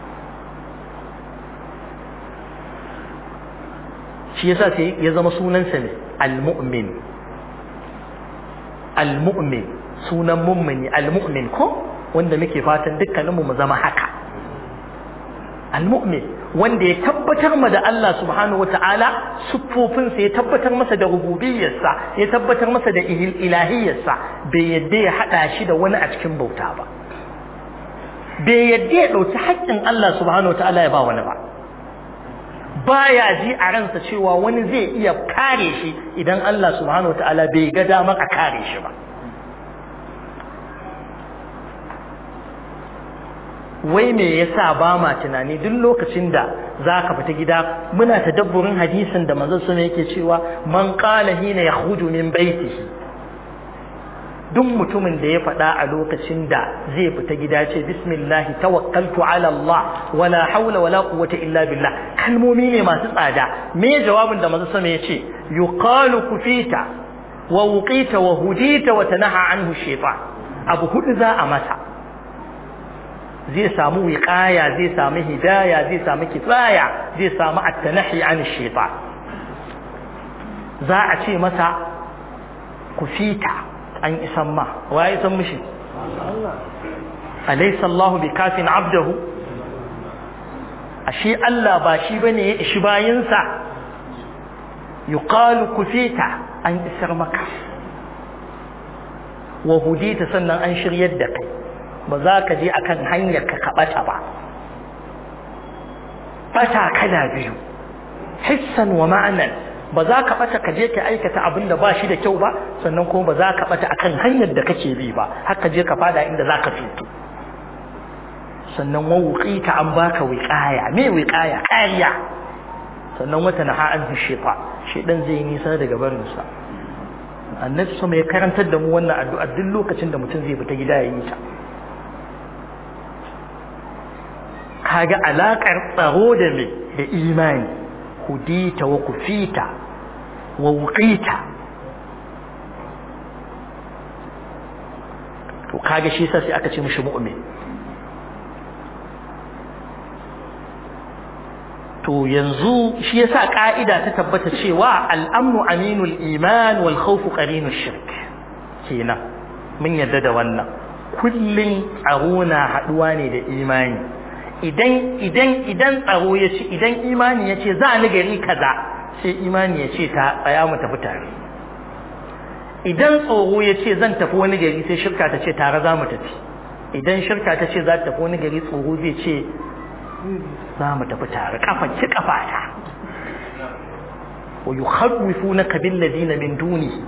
shi yasa sai ya zama sunansa ne al-mu'min al-mu'min sunan mummuni al-mu'min ko wanda muke fatan dukkaninmu mu zama haka al-mu'min wanda ya tabbatar ma da Allah subhanahu wata'ala siffofinsa ya tabbatar masa da rububiyyarsa ya tabbatar masa da ilahiyyarsa bai yadda ya hada shi da wani a cikin bauta ba bai yadda ya dauki haƙƙin Allah subhanahu wata'ala ya ba wani ba baya ji a ransa cewa wani zai iya kare shi idan Allah subhanahu wata'ala bai ga damar a kare shi ba wai me yasa ba ma tunani duk lokacin da zaka fita gida muna tadabburin hadisin da manzon sama yake cewa man qala hina yakhruju min baitihi duk mutumin da ya faɗa a lokacin da zai fita gida ce bismillah tawakkaltu ala Allah wala hawla wala quwwata illa billah kalmomi ne masu tsada me jawabin da manzon sama yace yuqalu kufita wa wuqita wa hudita wa tanaha anhu shaytan abu hudu za a masa zai samu wiqaya zai samu hidaya zai samu kifaya zai samu at-tanahi an shaytan za a ce masa kufita an isan ma wa ya san mishi alaysa Allahu bikafin abdahu ashe Allah ba shi bane ya ishi bayinsa yuqalu kufita an isar maka wa hudita sannan an shiryar da kai ba za ka je akan hanyar ka kaɓata ba ɓata kala biyu hissan wa ma'anan ba za ka ɓata ka je ka aikata abin da ba shi da kyau ba sannan kuma ba za ka ɓata akan hanyar da kake bi ba haka je ka fada inda za ka fito sannan wa ta an baka wiƙaya me wiƙaya kariya sannan wata na ha'an shefa shedan zai yi nisa daga barinsa annabi sama ya karantar da mu wannan addu'a duk lokacin da mutum zai fita gida ya yi ta kaga alakar tsaro da me da imani hudita wa kufita wa wuqita to kaga shi sai aka ce mishi mu'min to yanzu shi yasa ka'ida ta tabbata cewa al'amnu aminul iman wal khawfu qarinul shirk kenan mun yadda da wannan kullun tsaro na haduwa ne da imani idan idan idan tsaro ya ce idan imani ya ce za ni gari kaza sai imani ya ce ta tsaya mu tafi tare idan tsoro ya ce zan tafi wani gari sai shirka ta ce tare za mu tafi idan shirka ta ce za ta tafi wani gari tsoro zai ce za mu tafi tare kafa ki kafa ta wa yukhawwifunaka bil ladina min duni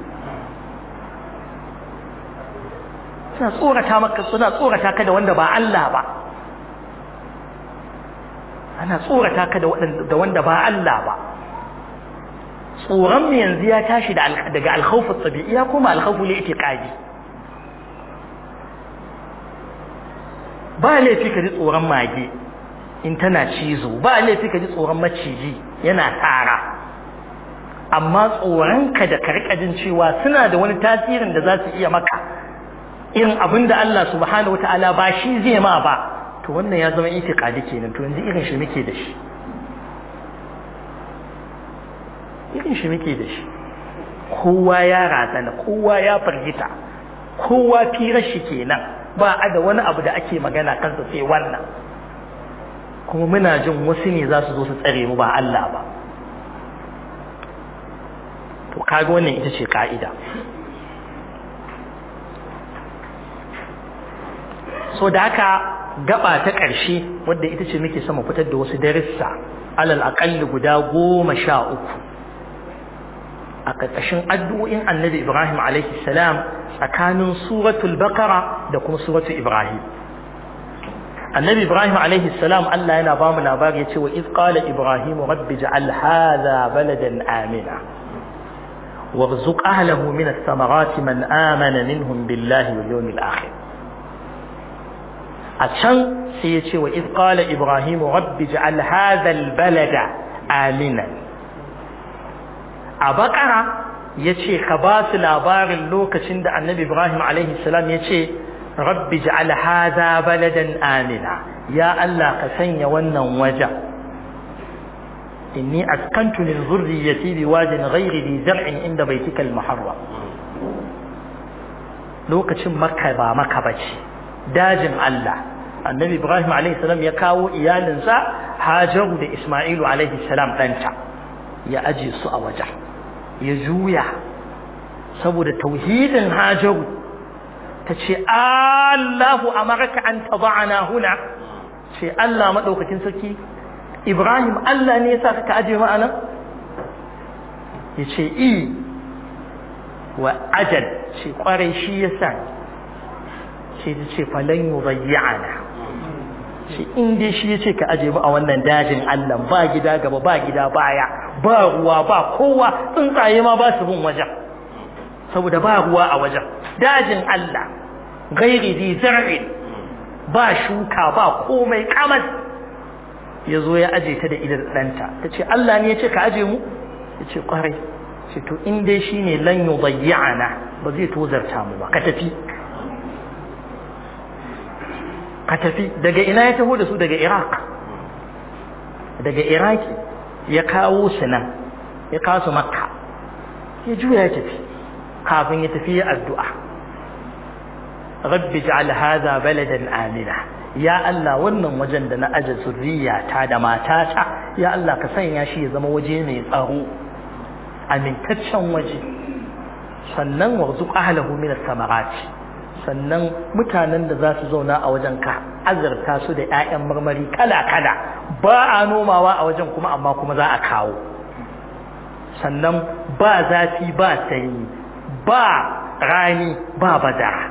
suna tsorata maka suna tsorata ka da wanda ba Allah ba ana tsorata ka da wanda ba Allah ba tsoron mu yanzu ya tashi daga alkhawfu tabi'i ya koma alkhawfu li itiqadi ba laifi ka ji tsoron mage in tana cizo ba laifi ka ji tsoron maciji yana tara amma tsoronka da karkajin cewa suna da wani tasirin da za su iya maka irin abin da Allah subhanahu wataala ba shi zai ma ba to wannan ya zama itiqadi kenan to yanzu irin shi muke da shi irin shi muke da shi kowa ya razana kowa ya fargita kowa firar shi kenan ba a da wani abu da ake magana kansa sai wannan kuma muna jin wasu ne za su zo su tsare mu ba Allah ba to kaga wannan ita ce ka'ida so da haka gaba ta ƙarshe wadda ita ce muke sama fitar da wasu darussa alal aƙalli guda goma sha uku a ƙarƙashin addu'o'in annabi Ibrahim alaihi salam tsakanin suratul Baqara da kuma suratul Ibrahim. Annabi Ibrahim alaihi salam Allah yana ba mu labari ya ce wa iz qala Ibrahim rabbi ja'al hadha baladan amina warzuq ahlahu min ath-thamarati man amana minhum billahi wal yawmil akhir. A can sai ya ce wa iz qala Ibrahim rabbi ja'al hadha al-balada aminan a bakara ya ce ka ba su labarin lokacin da annabi ibrahim salam ya ce rabbi ja'al hadha baladan amina ya Allah ka sanya wannan wajen inni askantu min zurriyyati biwadin ghairi dhi zar'in inda baitika al-muharram lokacin makka ba makka bace dajin Allah annabi ibrahim salam ya kawo iyalinsa hajaru da isma'ilu salam ɗanta ya aje su a wajen ya juya saboda tauhidin hajaru ta ce Allahu amaraka an taba'ana huna ce Allah maɗaukakin sarki Ibrahim Allah ne ya sa ka aje ma'ana ya ce i wa ajal ce kwarai shi ya sa ce ta ce falon yi bayyana ce in dai shi ya ce ka aje mu a wannan dajin Allah ba gida gaba ba gida baya ba ruwa ba kowa tsuntsaye ma ba su bin wajen saboda ba ruwa a wajen dajin Allah gairi zi zar'in ba shuka ba komai kamar ya zo ya aje ta da idan ɗanta ta ce Allah ne ya ce ka aje mu ya ce kwarai ce to in dai shi ne lan yi bayyana ba zai tozarta mu ba ka tafi ka tafi daga ina ya taho da su daga iraq daga iraki ya kawo su nan ya kawo su makka ya juya ya tafi kafin ya tafi ya addu'a rabbi ja'al hadha baladan amina ya Allah wannan wajen da na aje zurriyata da matata ya Allah ka sanya shi ya zama waje mai tsaro amintaccen waje sannan warzuq ahlahu min as-samarati sannan mutanen da za su zauna a wajen ka azurta su da 'ya'yan marmari kala-kala ba a nomawa a wajen kuma amma kuma za a kawo sannan ba zafi ba sanyi ba rani ba badara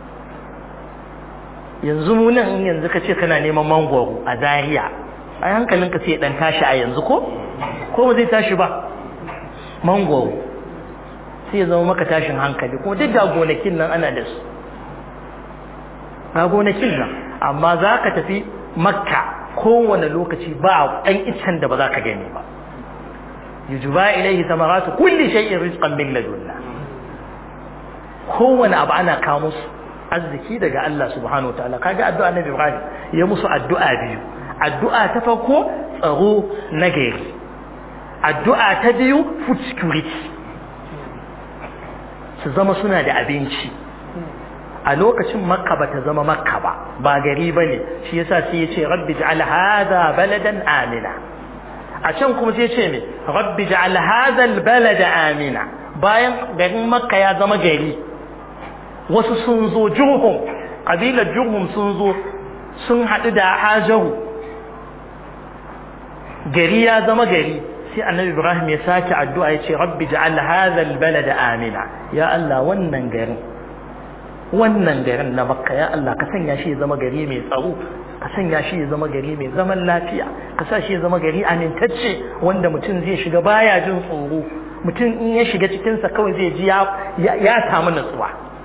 yanzu mu nan yanzu ka ce kana neman mangwaro a Zariya. a hankalinka sai dan tashi a yanzu ko ko ba zai tashi ba mangwaro sai ya zama maka tashin hankali kuma duk da gonakin nan ana da su ga gonakin nan amma za ka tafi makka kowane lokaci ba ɗan iccen da ba za ka gani ba yujuba ilaihi samaratu kulli shay'in rizqan min ladunna kowane abu ana kawo musu arziki daga Allah subhanahu wataala kaga addu'a Nabi Ibrahim ya musu addu'a biyu addu'a ta farko tsaro na gari addu'a ta biyu food security su zama suna da abinci a lokacin makka ba ta zama makka ba ba gari ba ne shi yasa sai ya ce rabbi ja'al hadha baladan amina a can kuma sai ya ce me rabbi ja'al hadha albalada amina bayan garin makka ya zama gari wasu sun zo jurhum kabilar jurhum sun zo sun haɗu da hajaru gari ya zama gari sai annabi ibrahim ya sake addu'a ya ce rabbi ja'al hadha albalada amina ya Allah wannan garin wannan garin na makka ya Allah ka sanya shi ya zama gari mai tsaro ka sanya shi ya zama gari mai zaman lafiya ka sa shi ya zama gari amintacce wanda mutum zai shiga baya jin tsoro mutum in ya shiga cikinsa kawai zai ji ya samu natsuwa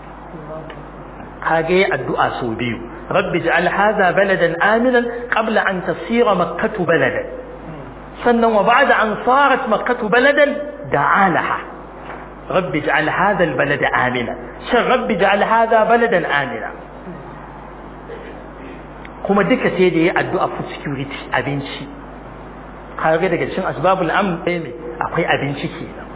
kage addu'a sau biyu rabbi ja'al hadha baladan aminan qabla an tasira makkatu baladan sannan wa ba'da an sarat makkatu baladan da'alaha رب اجعل هذا البلد آمنا شر رب اجعل هذا بلدا آمنا kuma duka sai da ya addu'a food security abinci kage daga cikin asbabul amn ne akwai abinci kenan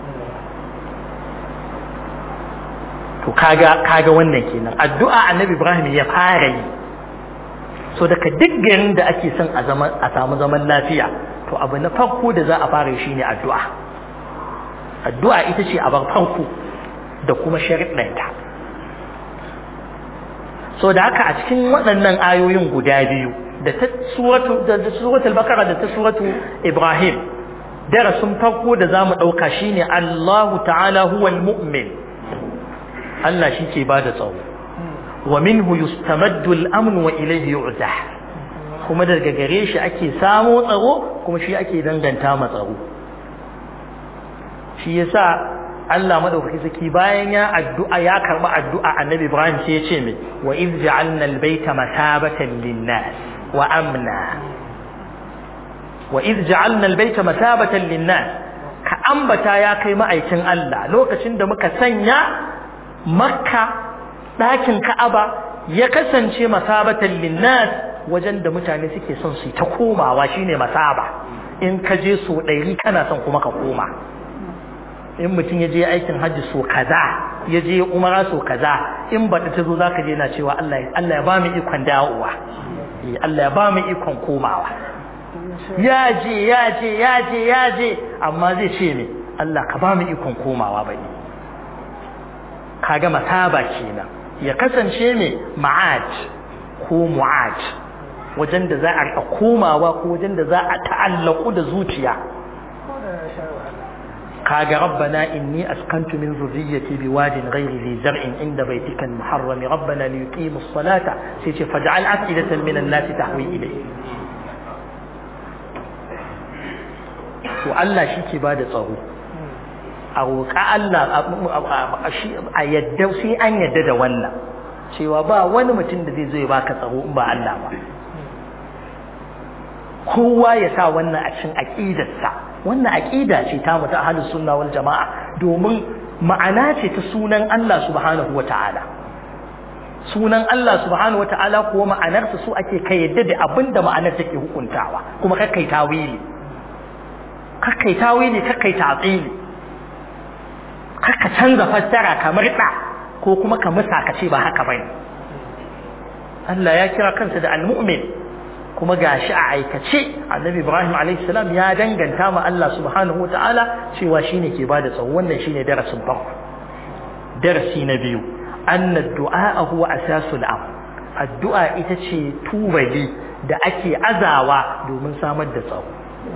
to kaga kaga wannan kenan addu'a annabi Ibrahim ya fara yi so daga duk garin da ake son a zaman a samu zaman lafiya to abu na farko da za a fara shi ne addu'a addu'a ita ce abar farko da kuma shariɗanta so da haka a cikin waɗannan ayoyin guda biyu da ta suratu da suratul bakara da ta suratu ibrahim darasin farko da zamu dauka shine Allahu ta'ala huwal mu'min Allah shi ke bada tsaro wa minhu yustamaddu al-amn wa ilayhi yu'zah kuma daga gare shi ake samo tsaro kuma shi ake danganta ma tsaro shi yasa Allah madaukaki saki bayan ya addu'a ya karba addu'a Annabi Ibrahim sai ya ce mai wa iz ja'alna al-baita masabatan lin-nas wa amna wa iz ja'alna al-baita masabatan lin-nas ka ambata ya kai ma'aikin Allah lokacin da muka sanya Makka ɗakin Ka'aba ya kasance masabatan lin-nas wajen da mutane suke son su ta komawa shine masaba in ka je so ɗari kana son kuma ka koma in mutum ya je aikin hajji so kaza ya je umara so kaza in baɗi ta zo za ka je na cewa Allah ya ba mu ikon dawowa Allah ya ba mu ikon komawa ya je ya je ya je ya je amma zai ce ne Allah ka ba mu ikon komawa bai kaga masaba kenan ya kasance ne ma'aj ko mu'aj wajen da za a rika komawa ko wajen da za a ta'allaku da zuciya kaga rabbana inni askantu min zurriyyati biwadin ghairi zi zar'in inda baitika al-muharram rabbana li yuqimu as-salata sai ce faj'al af'idatan min an-nas tahwi ilayhi to Allah shi ke bada tsaro a roƙa Allah a yadda sai an yadda da wannan cewa ba wani mutum da zai zo ya baka tsaro in ba Allah ba kowa ya sa wannan a cikin aqidarsa wannan aqida ce ta mutu ahlus sunna wal jamaa domin ma'ana ce ta sunan Allah subhanahu wataala sunan Allah subhanahu wataala kuwa ma'anarsa su ake kai yadda da abinda ma'anar take hukuntawa kuma kakkai tawili kakkai tawili kakkai ta'tili kakka canza fassara kamar da ko kuma ka musa ka ce ba haka bane Allah ya kira kansa da al-mu'min kuma gashi a aikace annabi ibrahim alayhi salam ya danganta ma Allah subhanahu wataala cewa shine ke bada tsawo wannan shine darasin farko darasi na biyu anna du'a huwa asasul am addu'a ita ce tubali da ake azawa domin samar da tsawo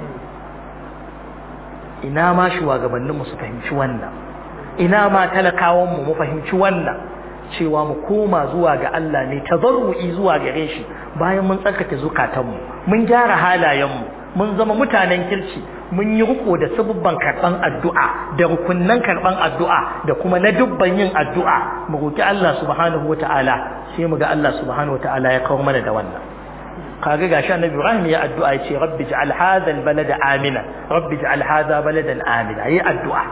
ina ma shugabannin mu su fahimci wannan ina ma talakawan mu mu fahimci wannan cewa mu koma zuwa ga Allah ne tabarru'i zuwa gare shi bayan mun tsarkake zukatanmu mun gyara halayenmu mun zama mutanen kirki mun yi riko da sabubban karban addu'a da rukunnan karban addu'a da kuma na dubban yin addu'a mu roki Allah subhanahu wata'ala sai mu ga Allah subhanahu wata'ala ya kawo mana da wannan kaga gashi annabi Ibrahim ya addu'a ya ce rabbi ij'al hadha albalada amina rabbi ij'al hadha baladan amina yi addu'a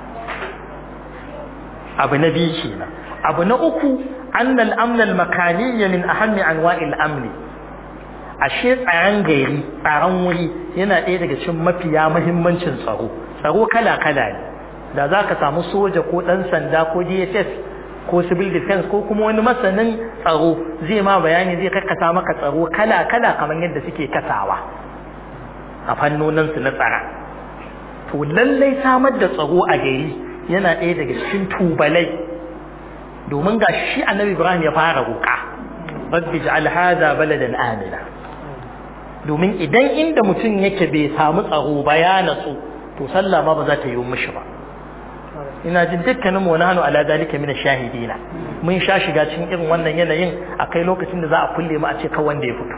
abu na biyu kenan abu na uku annal amnal makaniyya min ahammi anwa'il amni ashe tsaron gari tsaron wuri yana ɗaya daga cikin mafiya mahimmancin tsaro tsaro kala kala ne da za ka samu soja ko ɗan sanda ko dss ko civil defense ko kuma wani masanin tsaro zai ma bayani zai kakkasa maka tsaro kala kala kamar yadda suke kasawa a fannoninsu na tsara to lallai samar da tsaro a gari yana ɗaya daga cikin tubalai domin ga shi annabi Ibrahim ya fara roƙa rabbi ja'al hadha baladan amina domin idan inda mutum yake bai samu tsaro ba ya natsu to sallah ma ba za ta yi mishi ba ina jin dukkanin mu nahnu ala zalika min shahidina mun sha shiga cikin irin wannan yanayin akai lokacin da za a kulle mu a ce kawai wanda ya fito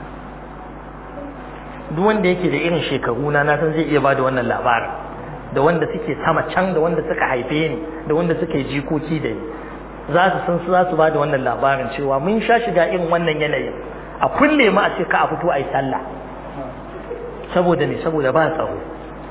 duk wanda yake da irin shekaru na na san zai iya bada wannan labarin da wanda suke sama can da wanda suka haife ni da wanda suke jikoki da ni za su san su za su ba da wannan labarin cewa mun sha shiga irin wannan yanayin a kulle mu a ce ka a fito a yi sallah saboda ne saboda ba tsaro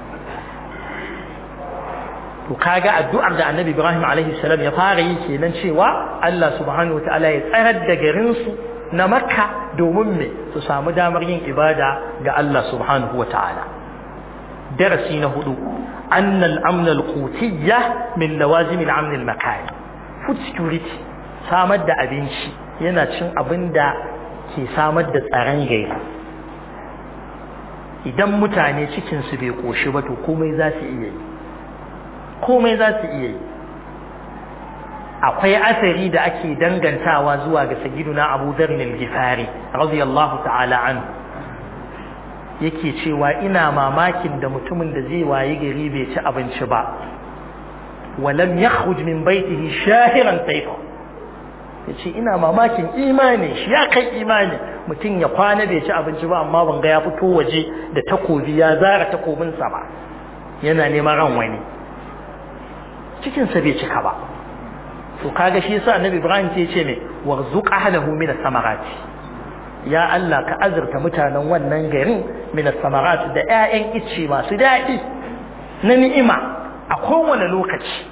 to kaga addu'ar da annabi ibrahim alaihi salam ya fara yi kenan cewa allah subhanahu wa ta'ala ya tsarar da garin su na makka domin me su samu damar yin ibada ga allah subhanahu wa ta'ala darasi na hudu أن الأمن القوتية من لوازم الأمن المكاني food security samar da abinci yana cin abin da ke samar da tsaron gari idan mutane cikinsu bai ƙoshi ba to komai za su iya yi komai za su iya yi akwai asari da ake dangantawa zuwa ga sagiduna abu zarnil gifari radiyallahu ta'ala anhu yake cewa ina mamakin da mutumin da zai wayi gari bai ci abinci ba walam yakhruj min baitihi shahiran sayfa yace ina mamakin imani shi ya kai imani mutum ya kwana bai ci abinci ba amma ban ga ya fito waje da takobi ya zara takobin sa ba yana neman ran wani cikin sa bai cika ba to kaga shi yasa annabi Ibrahim ce ce me warzuq ahlahu min as-samarati ya Allah ka azurta mutanen wannan garin min as-samarat da ƴaƴan icce masu daɗi na ni'ima a kowane lokaci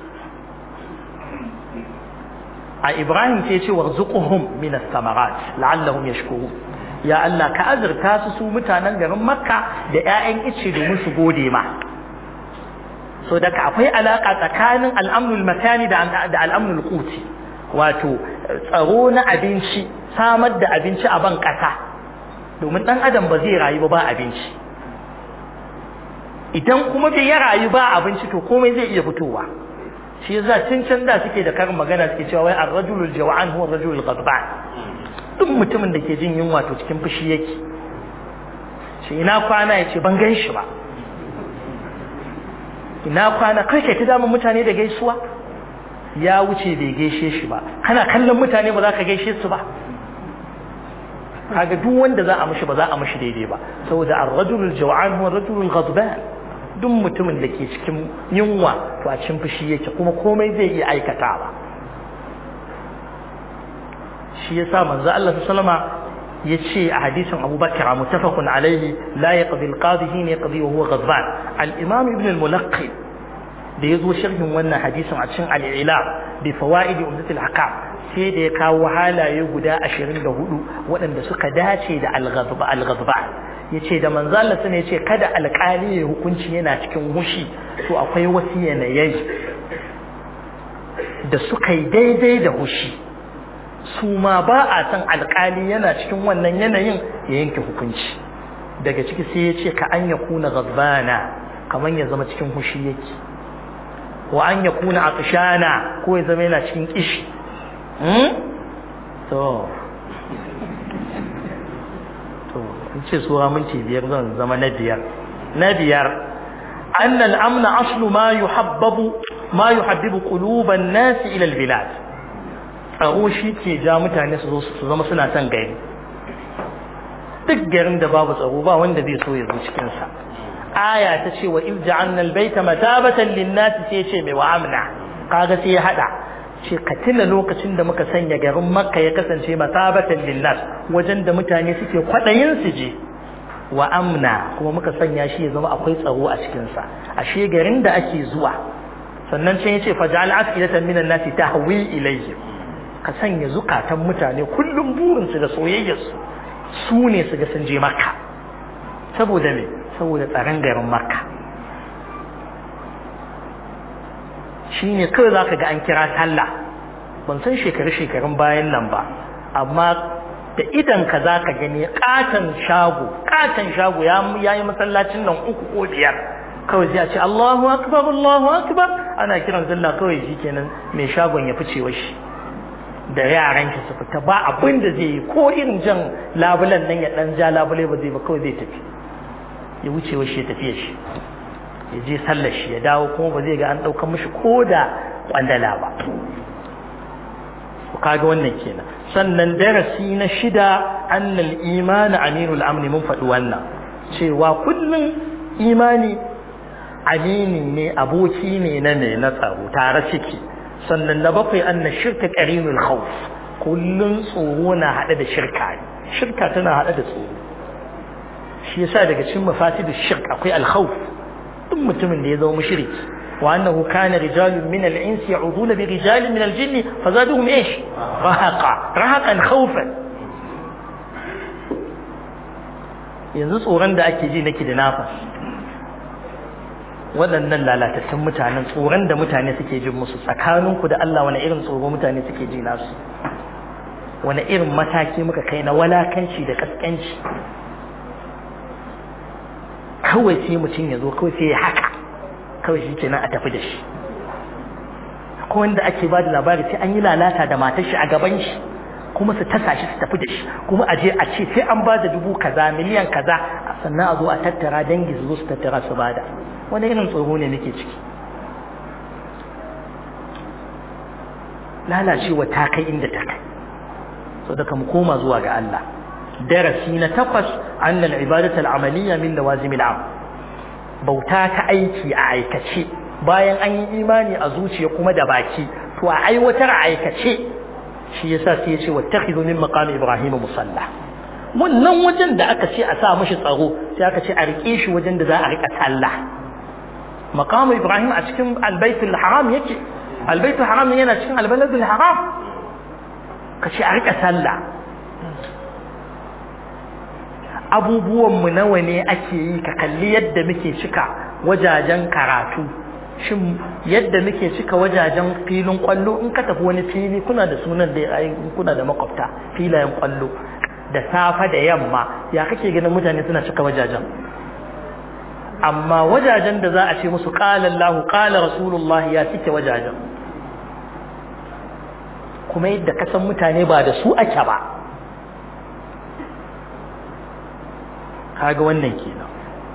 a Ibrahim ce ce warzuquhum min as-samarat la'allahum yashkurun ya Allah ka azurta su su mutanen garin Makka da ƴaƴan icce domin su gode ma so daga akwai alaka tsakanin al'amnul makani da al'amnul quti wato tsaro na abinci samar da abinci a ban ƙasa domin ɗan adam ba zai rayu ba ba abinci idan kuma bai ya rayu ba abinci to komai zai iya fitowa shi yasa tun can da suke da karin magana suke cewa wai ar-rajulul jaw'an huwa ar-rajulul ghadban duk mutumin da ke jin yunwa to cikin fushi yake shi ina kwana yace ban gan shi ba ina kwana kai kai ta damun mutane da gaisuwa ya wuce bai gaishe shi ba kana kallon mutane ba za ka gaishe su ba kaga duk wanda za a mishi ba za a mishi daidai ba saboda ar-rajulul jaw'an huwa ar-rajulul ghadban duk mutumin da ke cikin yunwa to a cikin fushi yake kuma komai zai iya aikatawa shi yasa manzo Allah sallama yace a hadisin Abu Bakr muttafaqun alayhi la yaqdi al-qadi hina yaqdi wa huwa ghadban al-imam ibn al-mulaqqi da yazo sharhin wannan hadisin a cikin al-ila bi fawaid umdat al-ahkam sai da ya kawo halaye guda 24 waɗanda suka dace da al-ghadba al-ghadba yace da manzo Allah sun yace kada alƙali ya hukunci yana cikin hushi to akwai wasu yanayi da suka yi daidai da hushi su ma ba a san alƙali yana cikin wannan yanayin ya yanke hukunci daga ciki sai ya ce ka an ya kuna ghadbana kamar ya zama cikin hushi yake wa an ya kuna aqshana ko ya zama yana cikin kishi to in ce suwa minti biyar zan zama na biyar na biyar أن الأمن أصل ما يحبب ما يحبب قلوب الناس إلى البلاد tsaro shi ke ja mutane su zama suna son gari duk garin da babu tsaro ba wanda zai so ya zo cikinsa aya ta ce wa irja annal baita matabatan linnasi sai ce mai wa amna kaga sai ya hada ce ka tuna lokacin da muka sanya garin makka ya kasance matabatan linnas wajen da mutane suke kwadayin su je wa amna kuma muka sanya shi ya zama akwai tsaro a cikinsa ashe garin da ake zuwa sannan can yace faj'al afidatan minan nasi tahwi ilayhim ka sanya zukatan mutane kullum burinsu da soyayyarsu su ne su ga sun je makka saboda me saboda tsaron garin makka shi ne kawai za ka ga an kira sallah ban san shekaru-shekarun bayan nan ba amma da idan ka za ka gani katon shago katon shago ya yi masallacin nan uku ko biyar kawai sai a ce Allahu akbar Allahu akbar ana kiran sallah kawai shi kenan mai shagon ya fice wa shi da yaran shi su fita ba abin da zai yi ko irin jan labulan nan ya dan ja labule ba zai ba kawai zai tafi ya wuce wa shi ya tafiya shi ya je sallar shi ya dawo kuma ba zai ga an ɗaukar mishi ko da kwandala ba kaga wannan kenan sannan darasi na shida annal imani aminul amni mun faɗi wannan cewa kullum imani amini ne aboki ne na ne na tsaro tare suke sannan na bakwai anna shirka qarinul khawf kullun tsoro na hade da shirka shirka tana hade da tsoro shi yasa daga cikin mafatidu shirk akwai al-khawf duk mutumin da ya zama mushriki wa annahu kana rijalun min al-ins ya'uduna bi rijalin min al-jinn fazaduhum ايش rahaqa rahaqan khawfan yanzu tsoron da ake ji nake da nafas waɗannan lalatattun mutanen tsoron da mutane suke jin musu tsakaninku da Allah wani irin tsoro mutane suke ji nasu wani irin mataki muka kai na walakanci da kaskanci kawai sai mutum ya zo kawai sai ya haka kawai shi kenan a tafi da shi ko wanda ake ba da labari sai an yi lalata da matar shi a gaban shi kuma su tasa shi su tafi da shi kuma a je a ce sai an ba da dubu kaza miliyan kaza sannan a zo a tattara dangi su zo su tattara su bada wani irin tsoro ne nake ciki lalacewa ta kai inda ta kai so daga mu koma zuwa ga Allah darasi na takwas annal ibadatul amaliyya min lawazimil am bauta ta aiki a aikace bayan an yi imani a zuciya kuma da baki to a aiwatar a aikace shi yasa sai ya ce wattakhidhu min maqami ibrahim musalla wannan wajen da aka ce a sa mishi tsaro sai aka ce a rike shi wajen da za a rika sallah maqamu ibrahim a cikin albaytul haram yake albaitul haram yana cikin albaladul haram ka ce a rika sallah abubuwan mu nawa ne ake yi ka kalli yadda muke cika wajajen karatu shin yadda muke cika wajajen filin kwallo in ka tafi wani fili kuna da sunan da kuna da makwabta filayen kwallo da safa da yamma ya kake ganin mutane suna cika wajajen amma wajajen da za a ce musu qala Allah qala Rasulullah ya cike wajajen kuma yadda kasan mutane ba da su ake ba kaga wannan kenan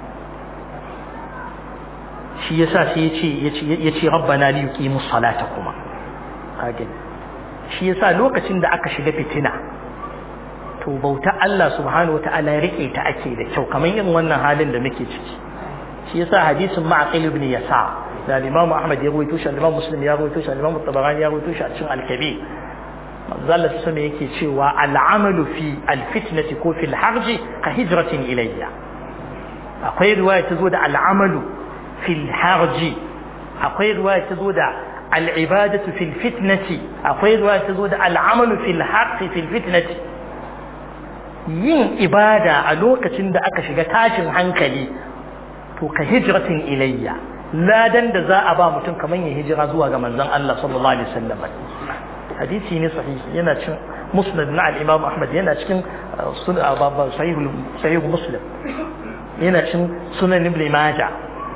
shi yasa sai yace yace rabbana li yuqimu salata kuma kaga shi yasa lokacin da aka shiga fitina to bauta Allah subhanahu wataala ya rike ta ake da kyau kamar irin wannan halin da muke ciki shi yasa hadisin ma'aqil ibn yasa da Imam Ahmad ya rawaito shi Imam Muslim ya rawaito shi Imam Tabarani ya rawaito shi a cikin Al-Kabir manzala su sama yake cewa al'amalu fi alfitnati ko fil harji ka hijratin ilayya akwai riwaya ta zo da al'amalu fil harji akwai riwaya ta zo da al'ibadatu fil fitnati akwai riwaya ta zo da al'amalu fil harji fil fitnati yin ibada a lokacin da aka shiga tashin hankali to ka hijratin ilayya ladan da za a ba mutum kamar ya hijira zuwa ga manzon Allah sallallahu alaihi wasallam hadisi ne sahihi yana cikin musnad na al-imam ahmad yana cikin sahih sahih muslim yana cikin sunan ibn majah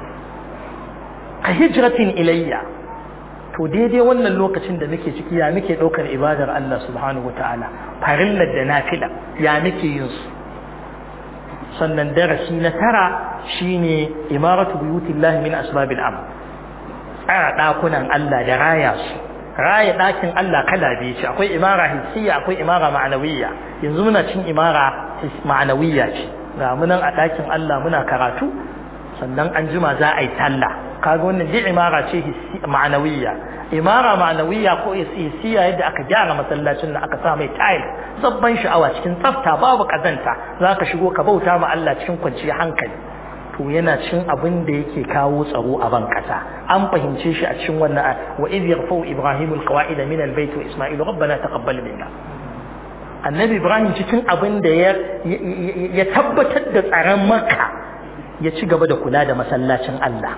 ka hijratin ilayya to daidai wannan lokacin da muke ciki ya muke daukar ibadar Allah subhanahu wataala farillar da nafila ya muke yin su sannan darasi na tara shine imaratu buyutillahi min asbabil am tsara dakunan Allah da raya su raya ɗakin Allah kala biyu ce akwai imara hissiya akwai imara ma'anawiyya yanzu muna cin imara ma'anawiyya ce ga munan a ɗakin Allah muna karatu sannan an jima za a yi sallah kaga wannan duk imara ce ma'anawiyya imara ma'anawiyya ko hissiya yadda aka gyara masallacin da aka sa mai tile zabban sha'awa cikin tsafta babu kazanta za ka shigo ka bauta ma Allah cikin kwanciyar hankali to yana cin abin da yake kawo tsaro a ban kasa an fahimce shi a cikin wannan wa idh yarfau ibrahim alqawaida min albayt wa isma'il rabbana taqabbal minna annabi ibrahim cikin abin da ya ya tabbatar da tsaron makka ya ci gaba da kula da masallacin Allah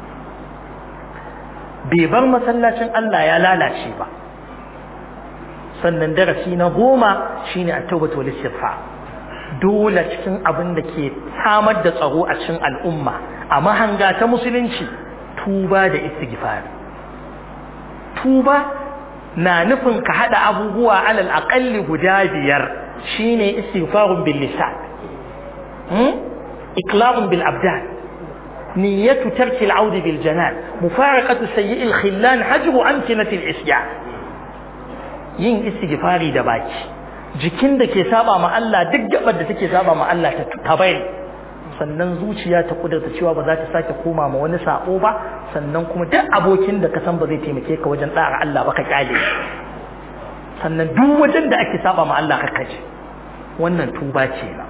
bai bar masallacin Allah ya lalace ba sannan darasi na goma shine at-tawbatu wal istighfar dole cikin abin da ke samar da tsaro a cikin al'umma a mahanga ta musulunci tuba da istighfar tuba na nufin ka hada abubuwa alal aqalli guda biyar shine istighfarun bil lisan hmm iqlamun bil abdan niyyatu tarki al audi bil janan mufaraqatu sayyi al khillan hajru amkinati al isyan yin istighfari da baki jikin da ke saba ma Allah duk gabar da take saba ma Allah ta bari sannan zuciya ta kudurta cewa ba za ta sake koma ma wani sabo ba sannan kuma duk abokin da ka san ba zai taimake ka wajen tsara Allah ba ka kyale sannan duk wajen da ake saba ma Allah ka kaje wannan tuba ce na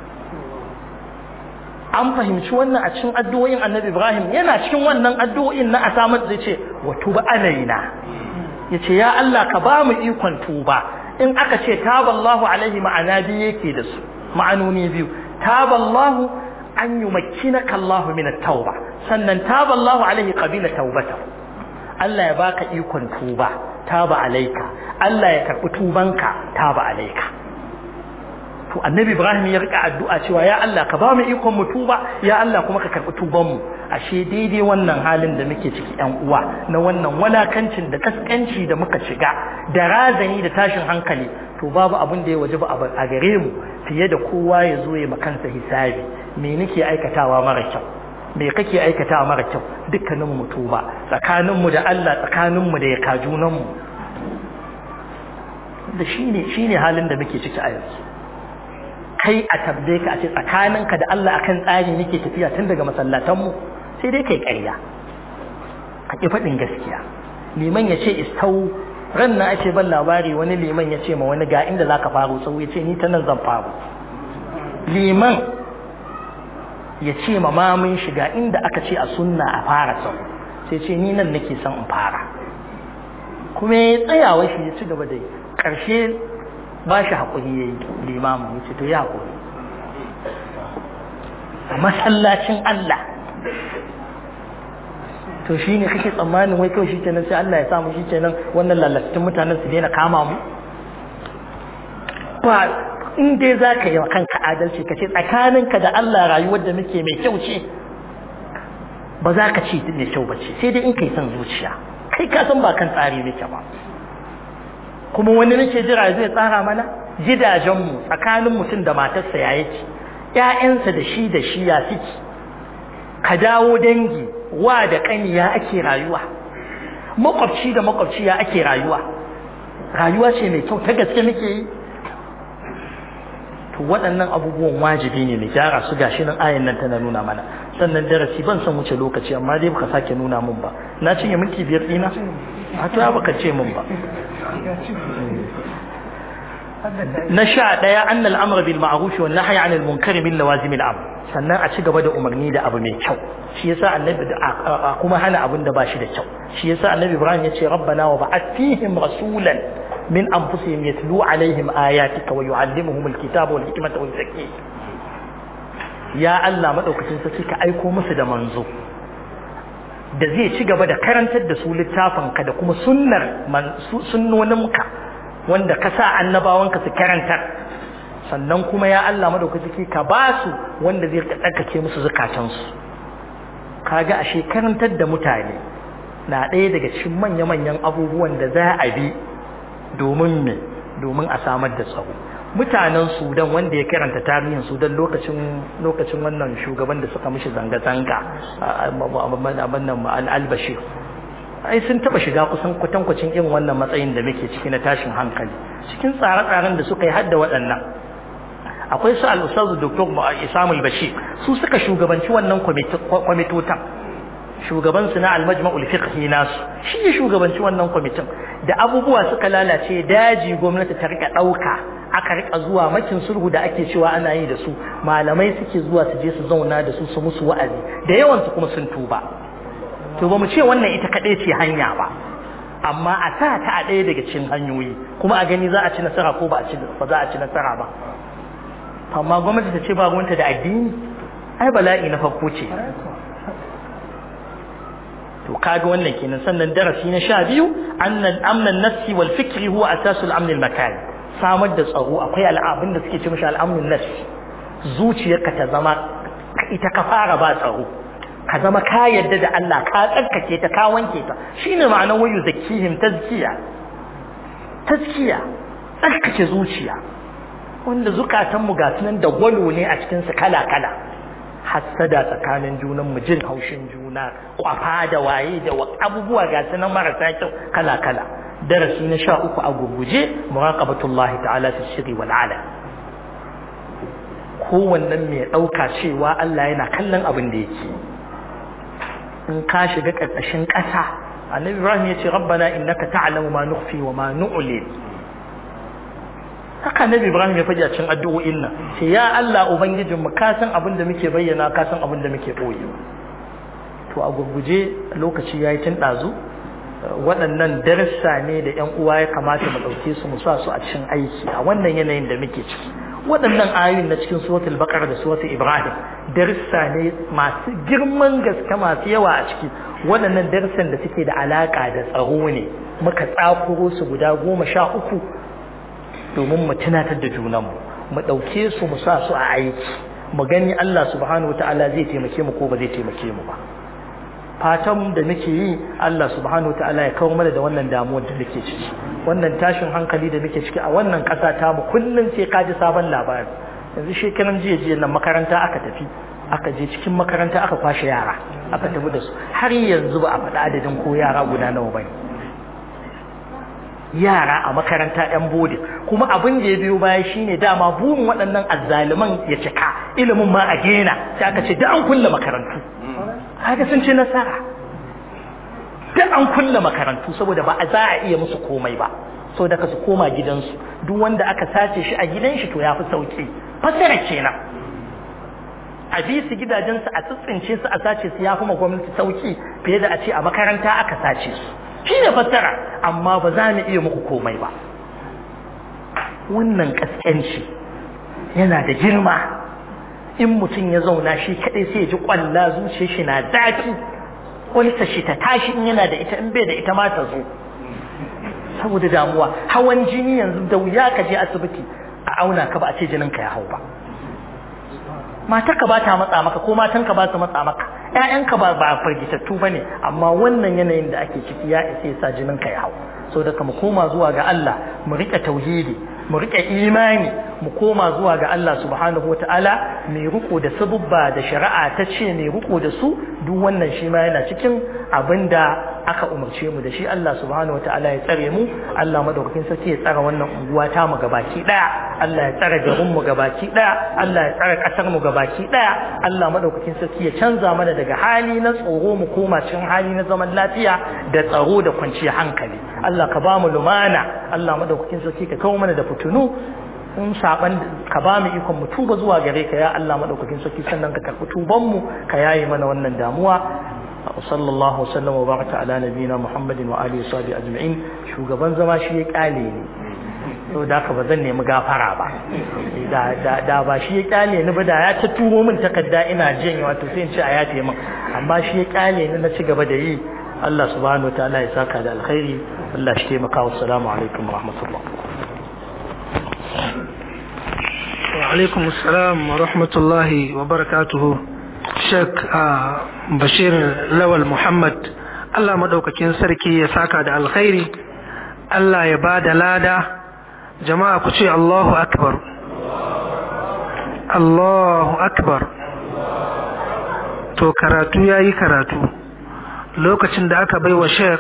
an fahimci wannan a cikin addu'o'in Annabi Ibrahim yana cikin wannan addu'o'in na asamat zai ce wa tuba alaina yace ya Allah ka ba mu ikon tuba in aka ce taballahu alaihi ma'ana biyu yake da su ma'anoni biyu taballahu an yi makinaka Allahu min tauba sannan taballahu alaihi qabila taubata Allah ya baka ikon tuba taba alaika Allah ya karbi tubanka taba alaika to annabi Ibrahim ya rika addu'a cewa ya Allah ka ba mu ikon mu tuba ya Allah kuma ka karbi tuban mu ashe daidai wannan halin da muke ciki yan uwa na wannan walakancin da kaskanci da muka shiga da razani da tashin hankali to to babu abin da ya waje ba a gare mu fiye da kowa ya zo ya makansa hisabi me nake aikatawa mara kyau me kake aikatawa mara kyau dukkanin mu tuba tsakanin mu da Allah tsakanin mu da ya kajunan mu da shine shine halin da muke ciki a yanzu kai a tabbe ka a ce tsakaninka da Allah akan tsari nake tafiya tun daga masallatan mu sai dai kai ƙarya ka ki faɗin gaskiya liman ya ce istau ran na ake ban labari wani liman ya ce ma wani ga inda zaka faru sau ya ce ni ta nan zan faru liman ya ce ma mamun shiga inda aka ce a sunna a fara sau sai ce ni nan nake son in fara kuma ya tsayawa shi ya ci gaba da yi ƙarshe ba shi haƙuri ya yi limamin ya ce to ya haƙuri a masallacin Allah to shi ne kake tsammanin wai kawai shi kenan sai Allah ya samu shi kenan wannan lalattun mutanen su daina kama mu ba in dai za ka yi wa kanka adalci ka ce tsakaninka da Allah rayuwar da muke mai kyau ce ba za ka ce mai kyau ba ce sai dai in kai son zuciya kai ka san ba kan tsari nake ba kuma wani nake jira zai tsara mana gidajenmu tsakanin mutum da matarsa ya yake ƴaƴansa da shi da shi ya suke ka dawo dangi wa da ƙani ya ake rayuwa makwabci da makwabci ya ake rayuwa rayuwa ce mai kyau ta gaske muke yi to waɗannan abubuwan wajibi ne mai gyara su gashi nan ayan nan tana nuna mana sannan darasi ban san wuce lokaci amma dai baka sake nuna mun ba na cinye minti biyar ɗina a to baka ce mun ba na sha ɗaya an al'amura bil ma'arufi wa nahya anil munkari min lawazimil amr sannan a ci gaba da umarni da abu mai kyau shi yasa annabi da kuma hana abin da ba shi da kyau shi yasa annabi ibrahim ya ce rabbana wa ba'ath fihim rasulan min anfusihim yatlu alaihim ayatika wa yu'allimuhum alkitaba wal hikmata wal zakiyya ya Allah madaukakin sarki ka aiko musu da manzo da zai ci gaba da karantar da su littafinka da kuma sunnar sunnoninka wanda ka sa annabawanka su karantar sannan kuma ya Allah madaukaki ka ba su wanda zai tsarkake musu zukatansu kaga ashe karantar da mutane na ɗaya daga cikin manya-manyan abubuwan da za a bi domin me domin a samar da tsaro mutanen sudan wanda ya karanta tarihin sudan lokacin lokacin wannan shugaban da suka mishi zanga-zanga al-bashir ai sun taba shiga kusan kwatankwacin irin wannan matsayin da muke ciki na tashin hankali cikin tsare-tsaren da suka yi hadda waɗannan akwai su al-ustaz dr isamul bashir su suka shugabanci wannan kwamitotan shugaban su na al-majma'ul fiqhi nasu shi ne shugabanci wannan kwamitin da abubuwa suka lalace daji gwamnati ta rika dauka aka rika zuwa makin sulhu da ake cewa ana yi da su malamai suke zuwa su je su zauna da su su musu wa'azi da yawan su kuma sun tuba to ba mu ce wannan ita kaɗai ce hanya ba amma a sa ta a ɗaya daga cikin hanyoyi kuma a gani za a ci nasara ko ba ba za a ci nasara ba amma gwamnati ta ce ba gwamnati da addini ai bala'i na farko ce to kaga wannan kenan sannan darasi na sha biyu annan amnan nafsi wal fikri huwa asasul amn al makani samar da tsaro akwai al'abin da suke ce mishi al'amnun nafsi zuciyarka ta zama ita ka fara ba tsaro ka zama ka yadda da Allah ka tsarkake ta ka wanke ta shine ma'anar wayu zakihim tazkiya tazkiya tsarkake zuciya wanda zukatanmu ga sunan da gwalo ne a cikin su kala kala hassada tsakanin junan mu jin haushin juna kwafa da waye da abubuwa ga sunan marasa kyau kala kala darasi na sha uku a gurguje muraqabatullahi ta'ala fi sirri wal ala kowannen mai ɗauka cewa Allah yana kallon abin da yake in ka shiga ƙarƙashin ƙasa annabi ibrahim ya ce rabbana innaka ta'lamu ma nukhfi wa ma nu'lin haka annabi ibrahim ya faɗi a cikin addu'o'in nan sai ya Allah ubangijin mu ka san abin da muke bayyana ka san abin da muke boye to a gurguje lokaci yayi tun ɗazu waɗannan darassa ne da ƴan uwa ya kamata mu ɗauke su mu sa su a cikin aiki a wannan yanayin da muke ciki waɗannan ayoyin na cikin suratul baqara da suratul ibrahim darissa ne masu girman gaske masu yawa a ciki waɗannan darussan da suke da alaka da tsaro ne muka tsakuro su guda goma sha uku domin mu tunatar da junanmu mu ɗauke su mu sa su a aiki mu gani Allah subhanahu wataala zai taimake mu ko ba zai taimake mu ba fatan da muke yi Allah subhanahu wataala ya kawo mana da wannan damuwar da muke ciki wannan tashin hankali da muke ciki a wannan ƙasa ta mu kullum sai ka ji sabon labari yanzu shekaran jiya jiya nan makaranta aka tafi aka je cikin makaranta aka kwashe yara aka tafi da su har yanzu ba a faɗi adadin ko yara guda nawa bane yara a makaranta yan bodin kuma abin da ya biyo baya shine dama burin waɗannan azzaliman ya cika ilimin ma a gena sai aka ce da an kulle makarantu haka sun ce nasara da an kulle makarantu saboda ba a za a iya musu komai ba so da su koma gidansu duk wanda aka sace shi a gidan shi to ya fi sauki fasara kenan a bi su gidajensu a tsitsince su a sace su ya fi ma gwamnati sauki fiye da a ce a makaranta aka sace su shi ne fassara amma ba za mu iya muku komai ba wannan kaskanci yana da girma in mutum ya zauna shi kaɗai sai ya ji ƙwalla zuciyar shi na zafi ƙwalsa shi ta tashi in yana da ita in bai da ita ma ta zo saboda damuwa hawan jini yanzu da wuya ka je asibiti a auna ka ba a ce jinin ka ya hau ba matarka ba ta matsa maka ko matanka ba su matsa maka ƴaƴanka ba ba firgitattu bane amma wannan yanayin da ake ciki ya isa ya sa jinin ka ya hau so da mu koma zuwa ga Allah mu rike tauhidi mu rike imani mu koma zuwa ga Allah subhanahu wataala mai riko da sabubba da shari'a ta ce mai riko da su duk wannan shi ma yana cikin abinda aka umarce mu da shi Allah subhanahu wataala ya tsare mu Allah madaukakin sarki ya tsare wannan unguwa ta mu gabaki daya Allah ya tsare garin mu gabaki daya Allah ya tsare kasar mu gabaki daya Allah madaukakin sarki ya canza mana daga hali na tsoro mu koma cikin hali na zaman lafiya da tsaro da kwanciyar hankali Allah ka ba mu lumana Allah madaukakin sarki ka kawo mana da fitunu in saban ka ba mu ikon mu tuba zuwa gare ka ya Allah madaukakin sarki sannan ka karɓi tuban mu ka yaye mana wannan damuwa وصلى الله وسلم وبارك على نبينا محمد وآله وصحبه أجمعين shugaban zama shi ya kyale ne to da ka ba zan nemi gafara ba da da ba shi ya kyale ni ba da ya ta turo min takarda ina jin wato sai in ce a yafe min amma shi ya kyale ni na ci gaba da yi Allah subhanahu wataala ya saka da alkhairi Allah shi taimaka wa assalamu alaikum wa rahmatullah wa alaikum assalam wa rahmatullahi wa barakatuhu Sheikh Bashir Lawal Muhammad Allah madaukakin sarki ya saka da alkhairi Allah ya ba da lada jama'a ku ce Allahu akbar Allahu akbar to karatu yayi karatu lokacin da aka baiwa Sheikh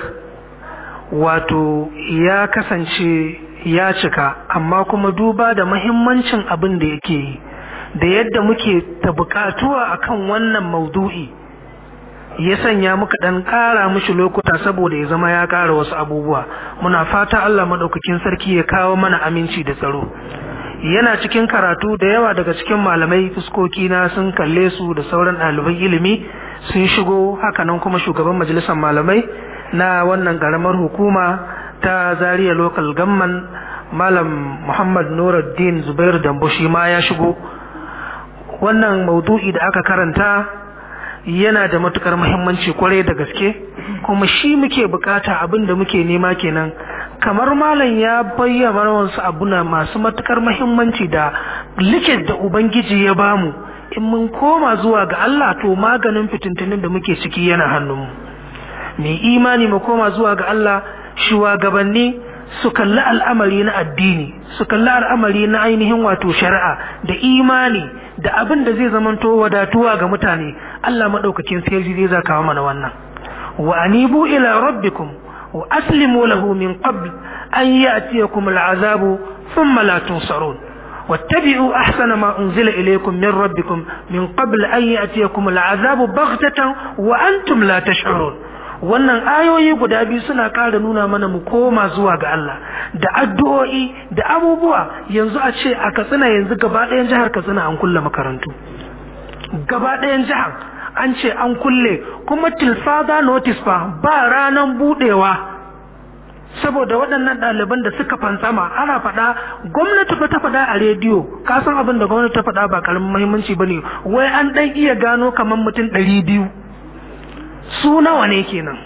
wato ya kasance ya cika amma kuma duba da muhimmancin abin da yake yi da yadda muke ta bukatuwa akan wannan maudu'i ya sanya muka dan kara mishi lokuta saboda ya zama ya kara wasu abubuwa muna fata Allah madaukakin sarki ya kawo mana aminci da tsaro yana cikin karatu da yawa daga cikin malamai fuskoki na sun kalle su da sauran ɗaliban ilimi sun shigo hakanan kuma shugaban majalisar malamai na wannan karamar hukuma ta Zaria local gamman malam Muhammad Nuruddin Zubair Dambo shi ma ya shigo wannan maudu'i da aka karanta yana da matukar muhimmanci kwarai da gaske kuma shi muke bukata abin da muke nema kenan kamar malam ya bayyana wasu abuna masu matukar muhimmanci da likit da ubangiji ya bamu in mun koma zuwa ga Allah to maganin fitintunin da muke ciki yana hannunmu mai imani mu koma zuwa ga Allah shugabanni su kalli al'amari na addini su kalli al'amari na ainihin wato shari'a da imani da abin da zai zamanto wadatuwa ga mutane Allah madaukakin sai zai zaka mana wannan wa anibu ila rabbikum wa aslimu lahu min qabl an ya'tiyakum al'azabu thumma la tunsarun واتبعوا أحسن ما أنزل إليكم من ربكم من قبل أن يأتيكم العذاب بغتة وأنتم لا تشعرون wannan ayoyi guda biyu suna ƙara nuna mana mu koma zuwa ga Allah da addu'o'i da abubuwa yanzu a ce a Katsina yanzu gaba ɗayan jihar Katsina an kulle makarantu gaba ɗayan jihar an ce an kulle kuma tilfada notice fa ba ranan budewa saboda waɗannan ɗaliban da suka fantsama ana faɗa gwamnati fa ta faɗa a rediyo ka san abin da gwamnati ta faɗa ba karamin muhimmanci bane wai an ɗan iya gano kamar mutum ɗari biyu su nawa ne kenan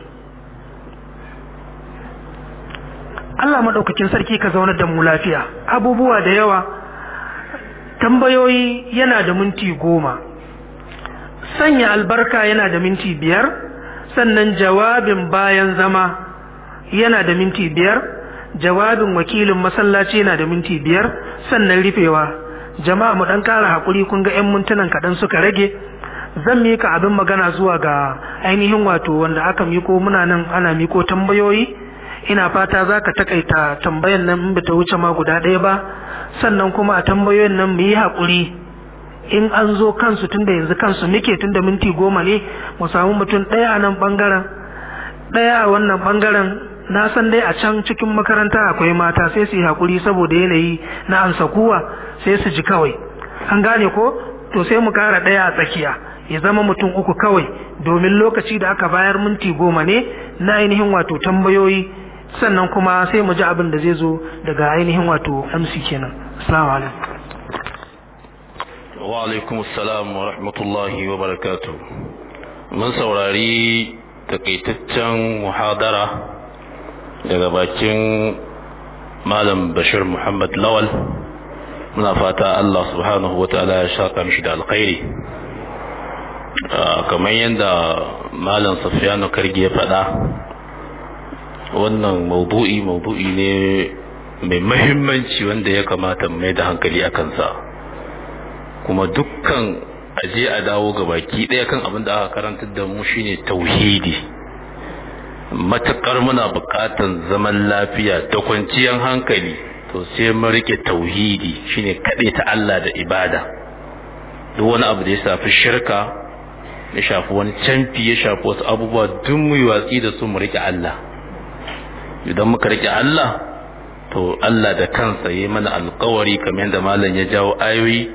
Allah maɗaukakin sarki ka zaunar da mu lafiya abubuwa da yawa tambayoyi yana da minti goma sanya albarka yana da minti biyar sannan jawabin bayan zama yana da minti biyar jawabin wakilin masallaci yana da minti biyar sannan rufewa jama'a mu dan kara hakuri kun ga 'yan mintunan kaɗan suka rage zan mika abin magana zuwa ga ainihin wato wanda aka miko muna nan ana miko tambayoyi ina fata za ka takaita tambayan nan in bata wuce ma guda ɗaya ba sannan kuma a tambayoyin nan mu yi haƙuri in an zo kansu tunda yanzu kansu muke tunda minti goma ne mu samu mutum ɗaya a nan ɓangaren ɗaya a wannan ɓangaren na san dai a can cikin makaranta akwai mata sai su yi haƙuri saboda yanayi na ansa kuwa sai su ji kawai an gane ko to sai mu kara ɗaya a tsakiya ya zama mutum uku kawai domin lokaci da aka bayar minti goma ne na ainihin wato tambayoyi sannan kuma sai mu ji abin da zai zo daga ainihin wato MC kenan assalamu alaikum wa alaikum assalam wa rahmatullahi wa barakatuh mun saurari takaitaccen muhadara daga bakin malam bashir muhammad lawal muna fata Allah subhanahu wa ta'ala ya shaka mishi da alkhairi kamar yadda malam safiyanu kargi ya faɗa wannan maudu'i maudu'i ne mai mahimmanci wanda ya kamata mai da hankali a kansa kuma dukkan aje a dawo ga baki ɗaya kan abin da aka karantar da mu shine tauhidi matakar muna buƙatan zaman lafiya da kwanciyar hankali to sai mun rike tauhidi shine kaɗai ta Allah da ibada duk wani abu da ya shafi shirka ya shafi wani canfi ya shafi wasu abubuwa duk mu yi watsi da su mu rike Allah idan muka rike Allah to Allah da kansa yi mana alkawari kamar yadda malam ya jawo ayoyi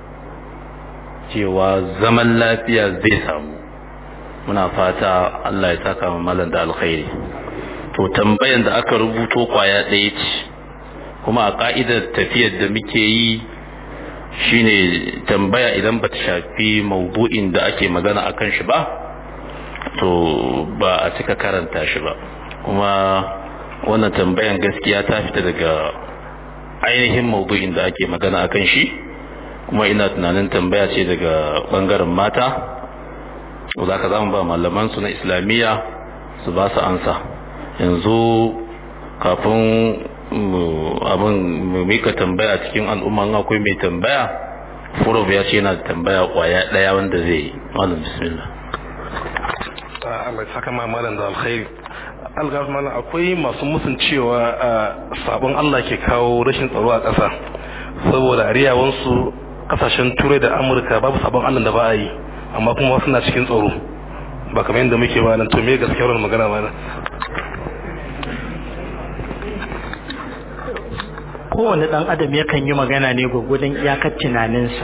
cewa zaman lafiya zai samu muna fata Allah ya saka mu malam da alkhairi to tambayan da aka rubuto kwaya ɗaya ce kuma a ka'idar tafiyar da muke yi shine tambaya idan bata shafi maudu'in da ake magana akan shi ba to ba a cika karanta shi ba kuma wannan tambayan gaskiya ta fita daga ainihin maudu'in da ake magana akan shi kuma ina tunanin tambaya ce daga bangaren mata za ka zama ba malaman su na islamiyya su ba su ansa yanzu kafin abin mu mika tambaya cikin al'umma akwai mai tambaya furo ya ce yana da tambaya kwaya daya wanda zai yi malam bismillah Allah ya saka malam da alkhairi algaf malam akwai masu musun cewa sabon Allah ke kawo rashin tsaro a ƙasa saboda ariyawansu kasashen turai da amurka babu sabon Allah da ba a yi amma kuma suna cikin tsaro ba kamar yadda muke ba nan to me gaskiyar magana ba nan kowane ɗan adam yakan yi magana ne gwagwadon iyakar tunaninsa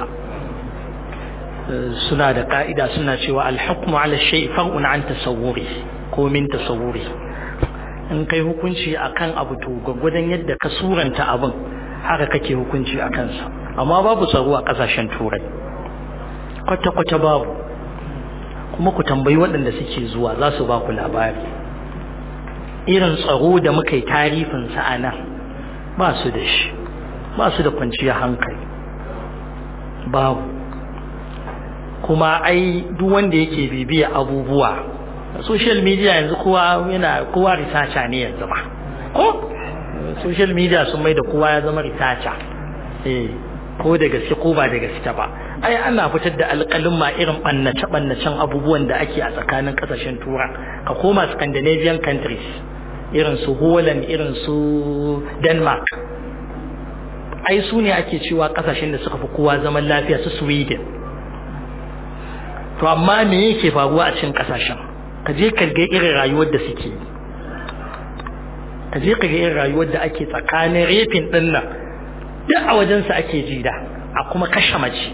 suna da ka'ida suna cewa alhukmu ala shay far'un an tasawwuri ko min tasawwuri in kai hukunci akan abu to gwagwadon yadda ka suranta abin haka kake hukunci a kansa amma babu tsaro a kasashen turai kwata-kwata babu kuma ku tambayi waɗanda suke zuwa za su ba ku labari irin tsaro da muka yi tarifinsa a nan ba su da shi ba su da kwanciyar hankali babu kuma ai duk wanda yake bibiya abubuwa social media yanzu kowa yana kowa researcher ne yanzu ba ko social media sun mai da kowa ya zama researcher eh ko da gaske ko ba da gaske ba ai ana fitar da alƙalin ma irin ɓannace ɓannacen abubuwan da ake a tsakanin ƙasashen tura ka koma scandinavian countries irin su holland irin su denmark ai su ne ake cewa ƙasashen da suka fi kowa zaman lafiya su sweden to amma me yake faruwa a cikin ƙasashen ka je ka ga irin rayuwar da suke ka je ka ga irin rayuwar da ake tsakanin refin ɗin nan duk a wajensa ake jida a kuma kashe mace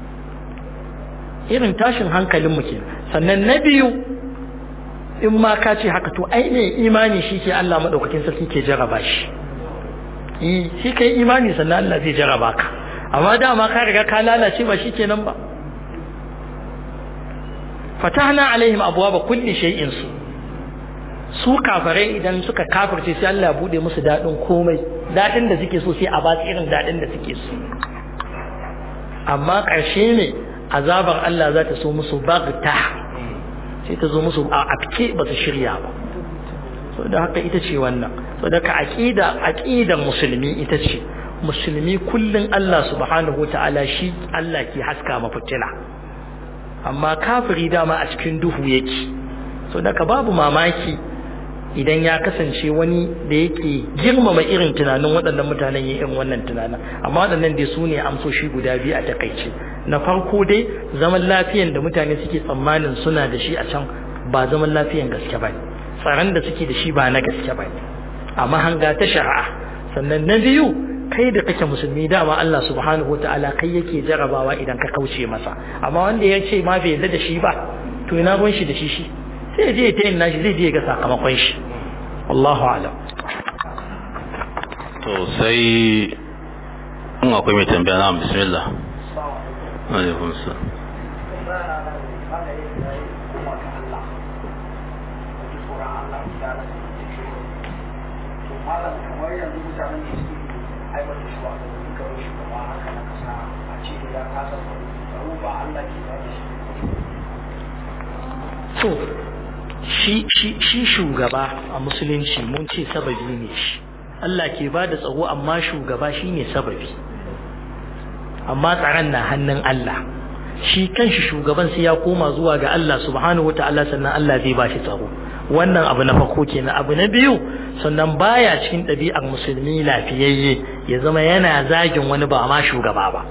irin tashin hankalin ke sannan na biyu in ma ka ce haka to ai ne imani shi ke Allah maɗaukakin sarki ke jaraba shi shi ka yi imani sannan Allah zai jaraba ka amma dama ka riga ka lalace ba shi kenan ba fatahna alaihim abwaaba kulli shay'in su su kafirai idan suka kafirce sai Allah ya bude musu dadin komai dadin da suke so sai a ba su irin dadin da suke so amma ƙarshe ne azabar Allah za ta so musu bagta sai ta zo musu a afke ba su shirya ba so da haka ita ce wannan saboda aqida aqidar musulmi ita ce musulmi kullun Allah subhanahu ta'ala shi Allah ke haska mafitila amma kafiri dama a cikin duhu yake saboda babu mamaki idan ya kasance wani da yake girmama irin tunanin waɗannan mutanen yin irin wannan tunanin amma waɗannan dai su ne amsoshi guda biyu a takaice na farko dai zaman lafiyan da mutane suke tsammanin suna da shi a can ba zaman lafiyan gaske ba tsaron da suke da shi ba na gaske ba a mahanga ta shari'a sannan na biyu kai da kake musulmi dama Allah subhanahu wataala kai yake jarabawa idan ka kauce masa amma wanda ya ce ma bai yarda da shi ba to ina ruwan shi da shi shi sai je ta yin nashi zai je ga sakamakon shi Allahu alam to sai in akwai mai tambaya na bismillah alaikum salam malam kamar yanzu mutanen da suke aiwata shi wa kamar shugaba haka na kasa a ce ya kasa tsaro ba Allah ke ba shi to shi shi shi shugaba a musulunci mun ce sababi ne shi Allah ke ba da tsaro amma shugaba shine sababi amma tsaron na hannun Allah shi kanshi shugaban sai ya koma zuwa ga Allah subhanahu wataala sannan Allah zai ba shi tsaro wannan abu na farko kenan abu na biyu sannan baya cikin ɗabi'ar musulmi lafiyayye ya zama yana zagin wani ba ma shugaba ba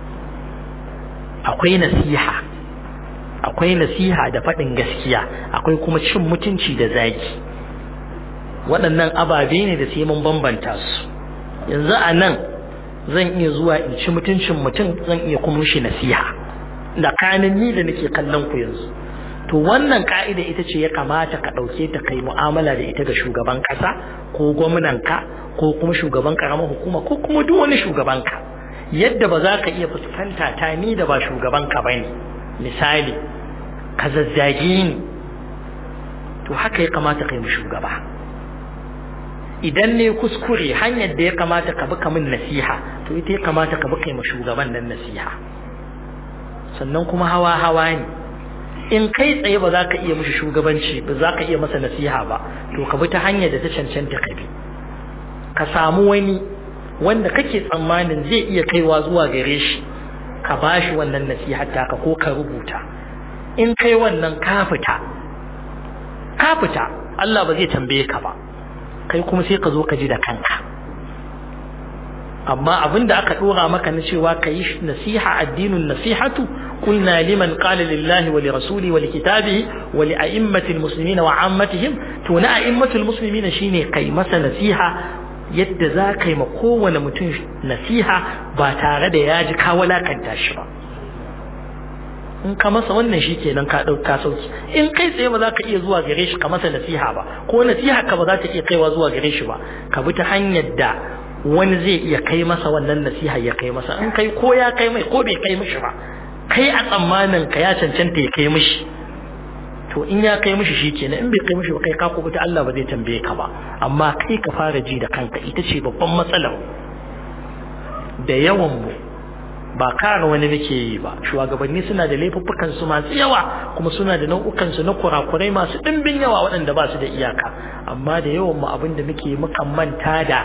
akwai nasiha akwai nasiha da faɗin gaskiya akwai kuma cin mutunci da zagi waɗannan ababe ne da sai mun bambanta su yanzu a nan zan iya zuwa in ci mutuncin mutum zan iya kuma shi nasiha da kanin ni da nake kallon ku yanzu to wannan ka'ida ita ce ya kamata ka ɗauke ta kai mu'amala da ita ga shugaban ƙasa ko gwamnanka ko kuma shugaban ƙaramar hukuma ko kuma duk wani shugabanka yadda ba za ka iya fuskanta ta ni da ba shugabanka ba ne misali ka zazzage ni to haka ya kamata kai mu shugaba idan ne kuskure hanyar da ya kamata ka bi min nasiha to ita ya kamata ka bi kai mu shugaban nan nasiha sannan kuma hawa hawa ne in kai tsaye ba za ka iya mishi shugabanci ba za ka iya masa nasiha ba to ka bi ta hanyar da ta cancanta ka bi ka samu wani wanda kake tsammanin zai iya kaiwa zuwa gare shi ka bashi wannan nasihar taka ko ka rubuta in kai wannan ka fita ka fita Allah ba zai tambaye ka ba kai kuma sai ka zo ka ji da kanka amma abinda aka dora maka na cewa ka yi nasiha addinin nasihatu قلنا لمن قال لله ولرسوله ولكتابه ولأئمة المسلمين وعامتهم تون أئمة المسلمين شيني قي مسا نسيها yadda za ka yi ma kowane mutum nasiha ba tare da ya ji ka walakanta shi ba in ka masa wannan shi kenan ka ɗauka sauki in kai tsaye ba za ka iya zuwa gare shi ka masa nasiha ba ko nasiha ka ba za ta iya kaiwa zuwa gare shi ba ka bi ta hanyar da wani zai iya kai masa wannan nasiha ya kai masa in kai ko ya kai mai ko bai kai mishi ba kai a tsammanin ka ya cancanta ya kai mishi to in ya kai mishi shikenan in bai kai mishi ba kai ka kubuta Allah ba zai tambaye ka ba amma kai ka fara ji da kanka ita ce babban matsalar da yawan mu ba kare wani muke yi ba shugabanni suna da laifuffukan su masu yawa kuma suna da nau'ukan su na kurakurai masu dimbin yawa waɗanda ba su da iyaka amma da yawan mu abin da muke mukan manta da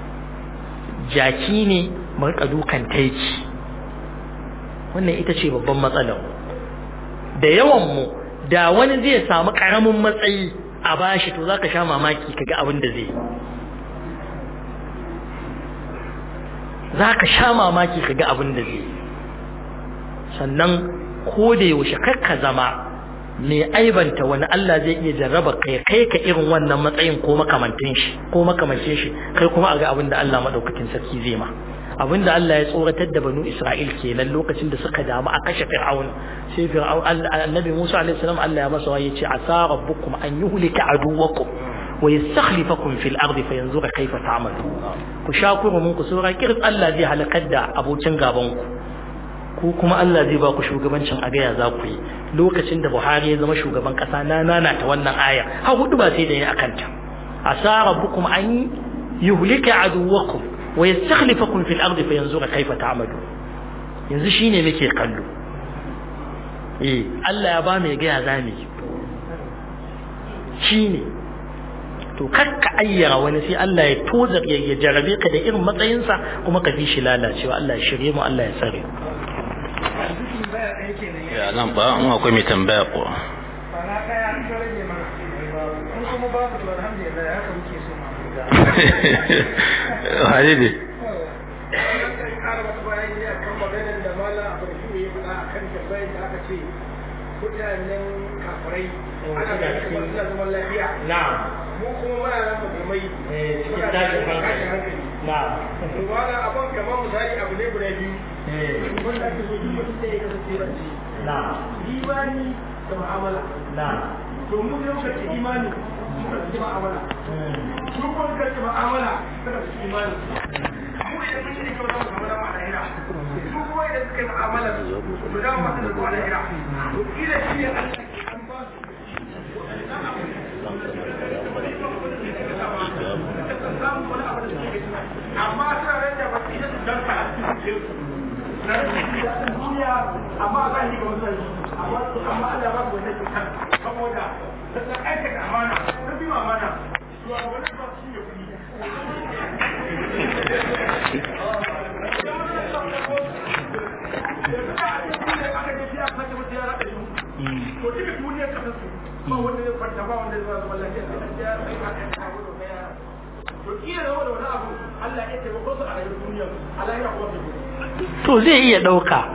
jaki ne mu rika dukan taiki wannan ita ce babban matsalar da yawan mu da wani zai samu karamin matsayi a bashi to zaka sha mamaki kaga abin da zai zaka sha mamaki kaga abin da zai sannan ko da yaushe kakka zama mai aibanta wani Allah zai iya jarraba kai kai ka irin wannan matsayin ko makamantin shi ko makamantin shi kai kuma a ga abin da Allah madaukakin sarki zai ma abin da Allah ya tsoratar da banu Isra'il kenan lokacin da suka damu a kashe Fir'aun sai Fir'aun annabi Musa alaihi salam Allah ya masa waye ce asa rabbukum an yuhlika aduwakum wa yastakhlifakum fil ardi fayanzura kayfa ta'malu ku shakuru mun ku sura kirs Allah zai halakar da abokin gaban ku ku kuma Allah zai ba ku shugabancin a gaya za ku yi lokacin da Buhari ya zama shugaban kasa na nana ta wannan aya har hudu ba sai da ya akanta asa rabbukum an yuhlika aduwakum wa yastakhlifakum fil ardi fayanzura kayfa ta'malu yanzu shine muke kallo eh Allah ya ba mu ga ya zame shine to kar ka ayyara wani sai Allah ya tozar ya jarabe ka da irin matsayinsa kuma ka fi shi lalacewa Allah ya shirye mu Allah ya tsare ya nan ba in akwai mai tambaya ko Bana ɗaya an ta rage mana. In kuma babu to alhamdulillah haka muke so ma. hali ne Sai ƙara wata bayani a kan maganar da Malam Abdulrahim ya faɗa a kan tambayar da aka ce mutanen kafirai ana da kamar suna zaman lafiya. na'am Mu kuma muna nan musulmai. cikin Muna tashin cikin hankali hankali. na'am To Malam abin kamar misali abu ne guda biyu. Wanda ake so duk mutum da ya kasance rance. na'am Imani da mu'amala. na'am To mu ne muka ce imani muka ce mu'amala. su kuma suka ce ma'amala suka ci imani mu idan mun yi kyau za mu samu dama a lahira su kuma idan suka yi ma'amala su dama masu da zuwa lahira to kila shi ne Allah ke an ba su amma suna nan da ba su yi su danka na rashin duniya amma a zahiri ba wasu amma amma Allah ba su wannan cutar saboda ta aikata amana ta bi amana shugabannin ba su ne kuɗi to duka duniyar kasar su ba wanda zai kwanta ba wanda zai zama lafiya sai an ya sai ka kai abu da ya to kila da wani abu Allah ya taimako su a rayuwar duniya a lahira kuma bai to zai iya ɗauka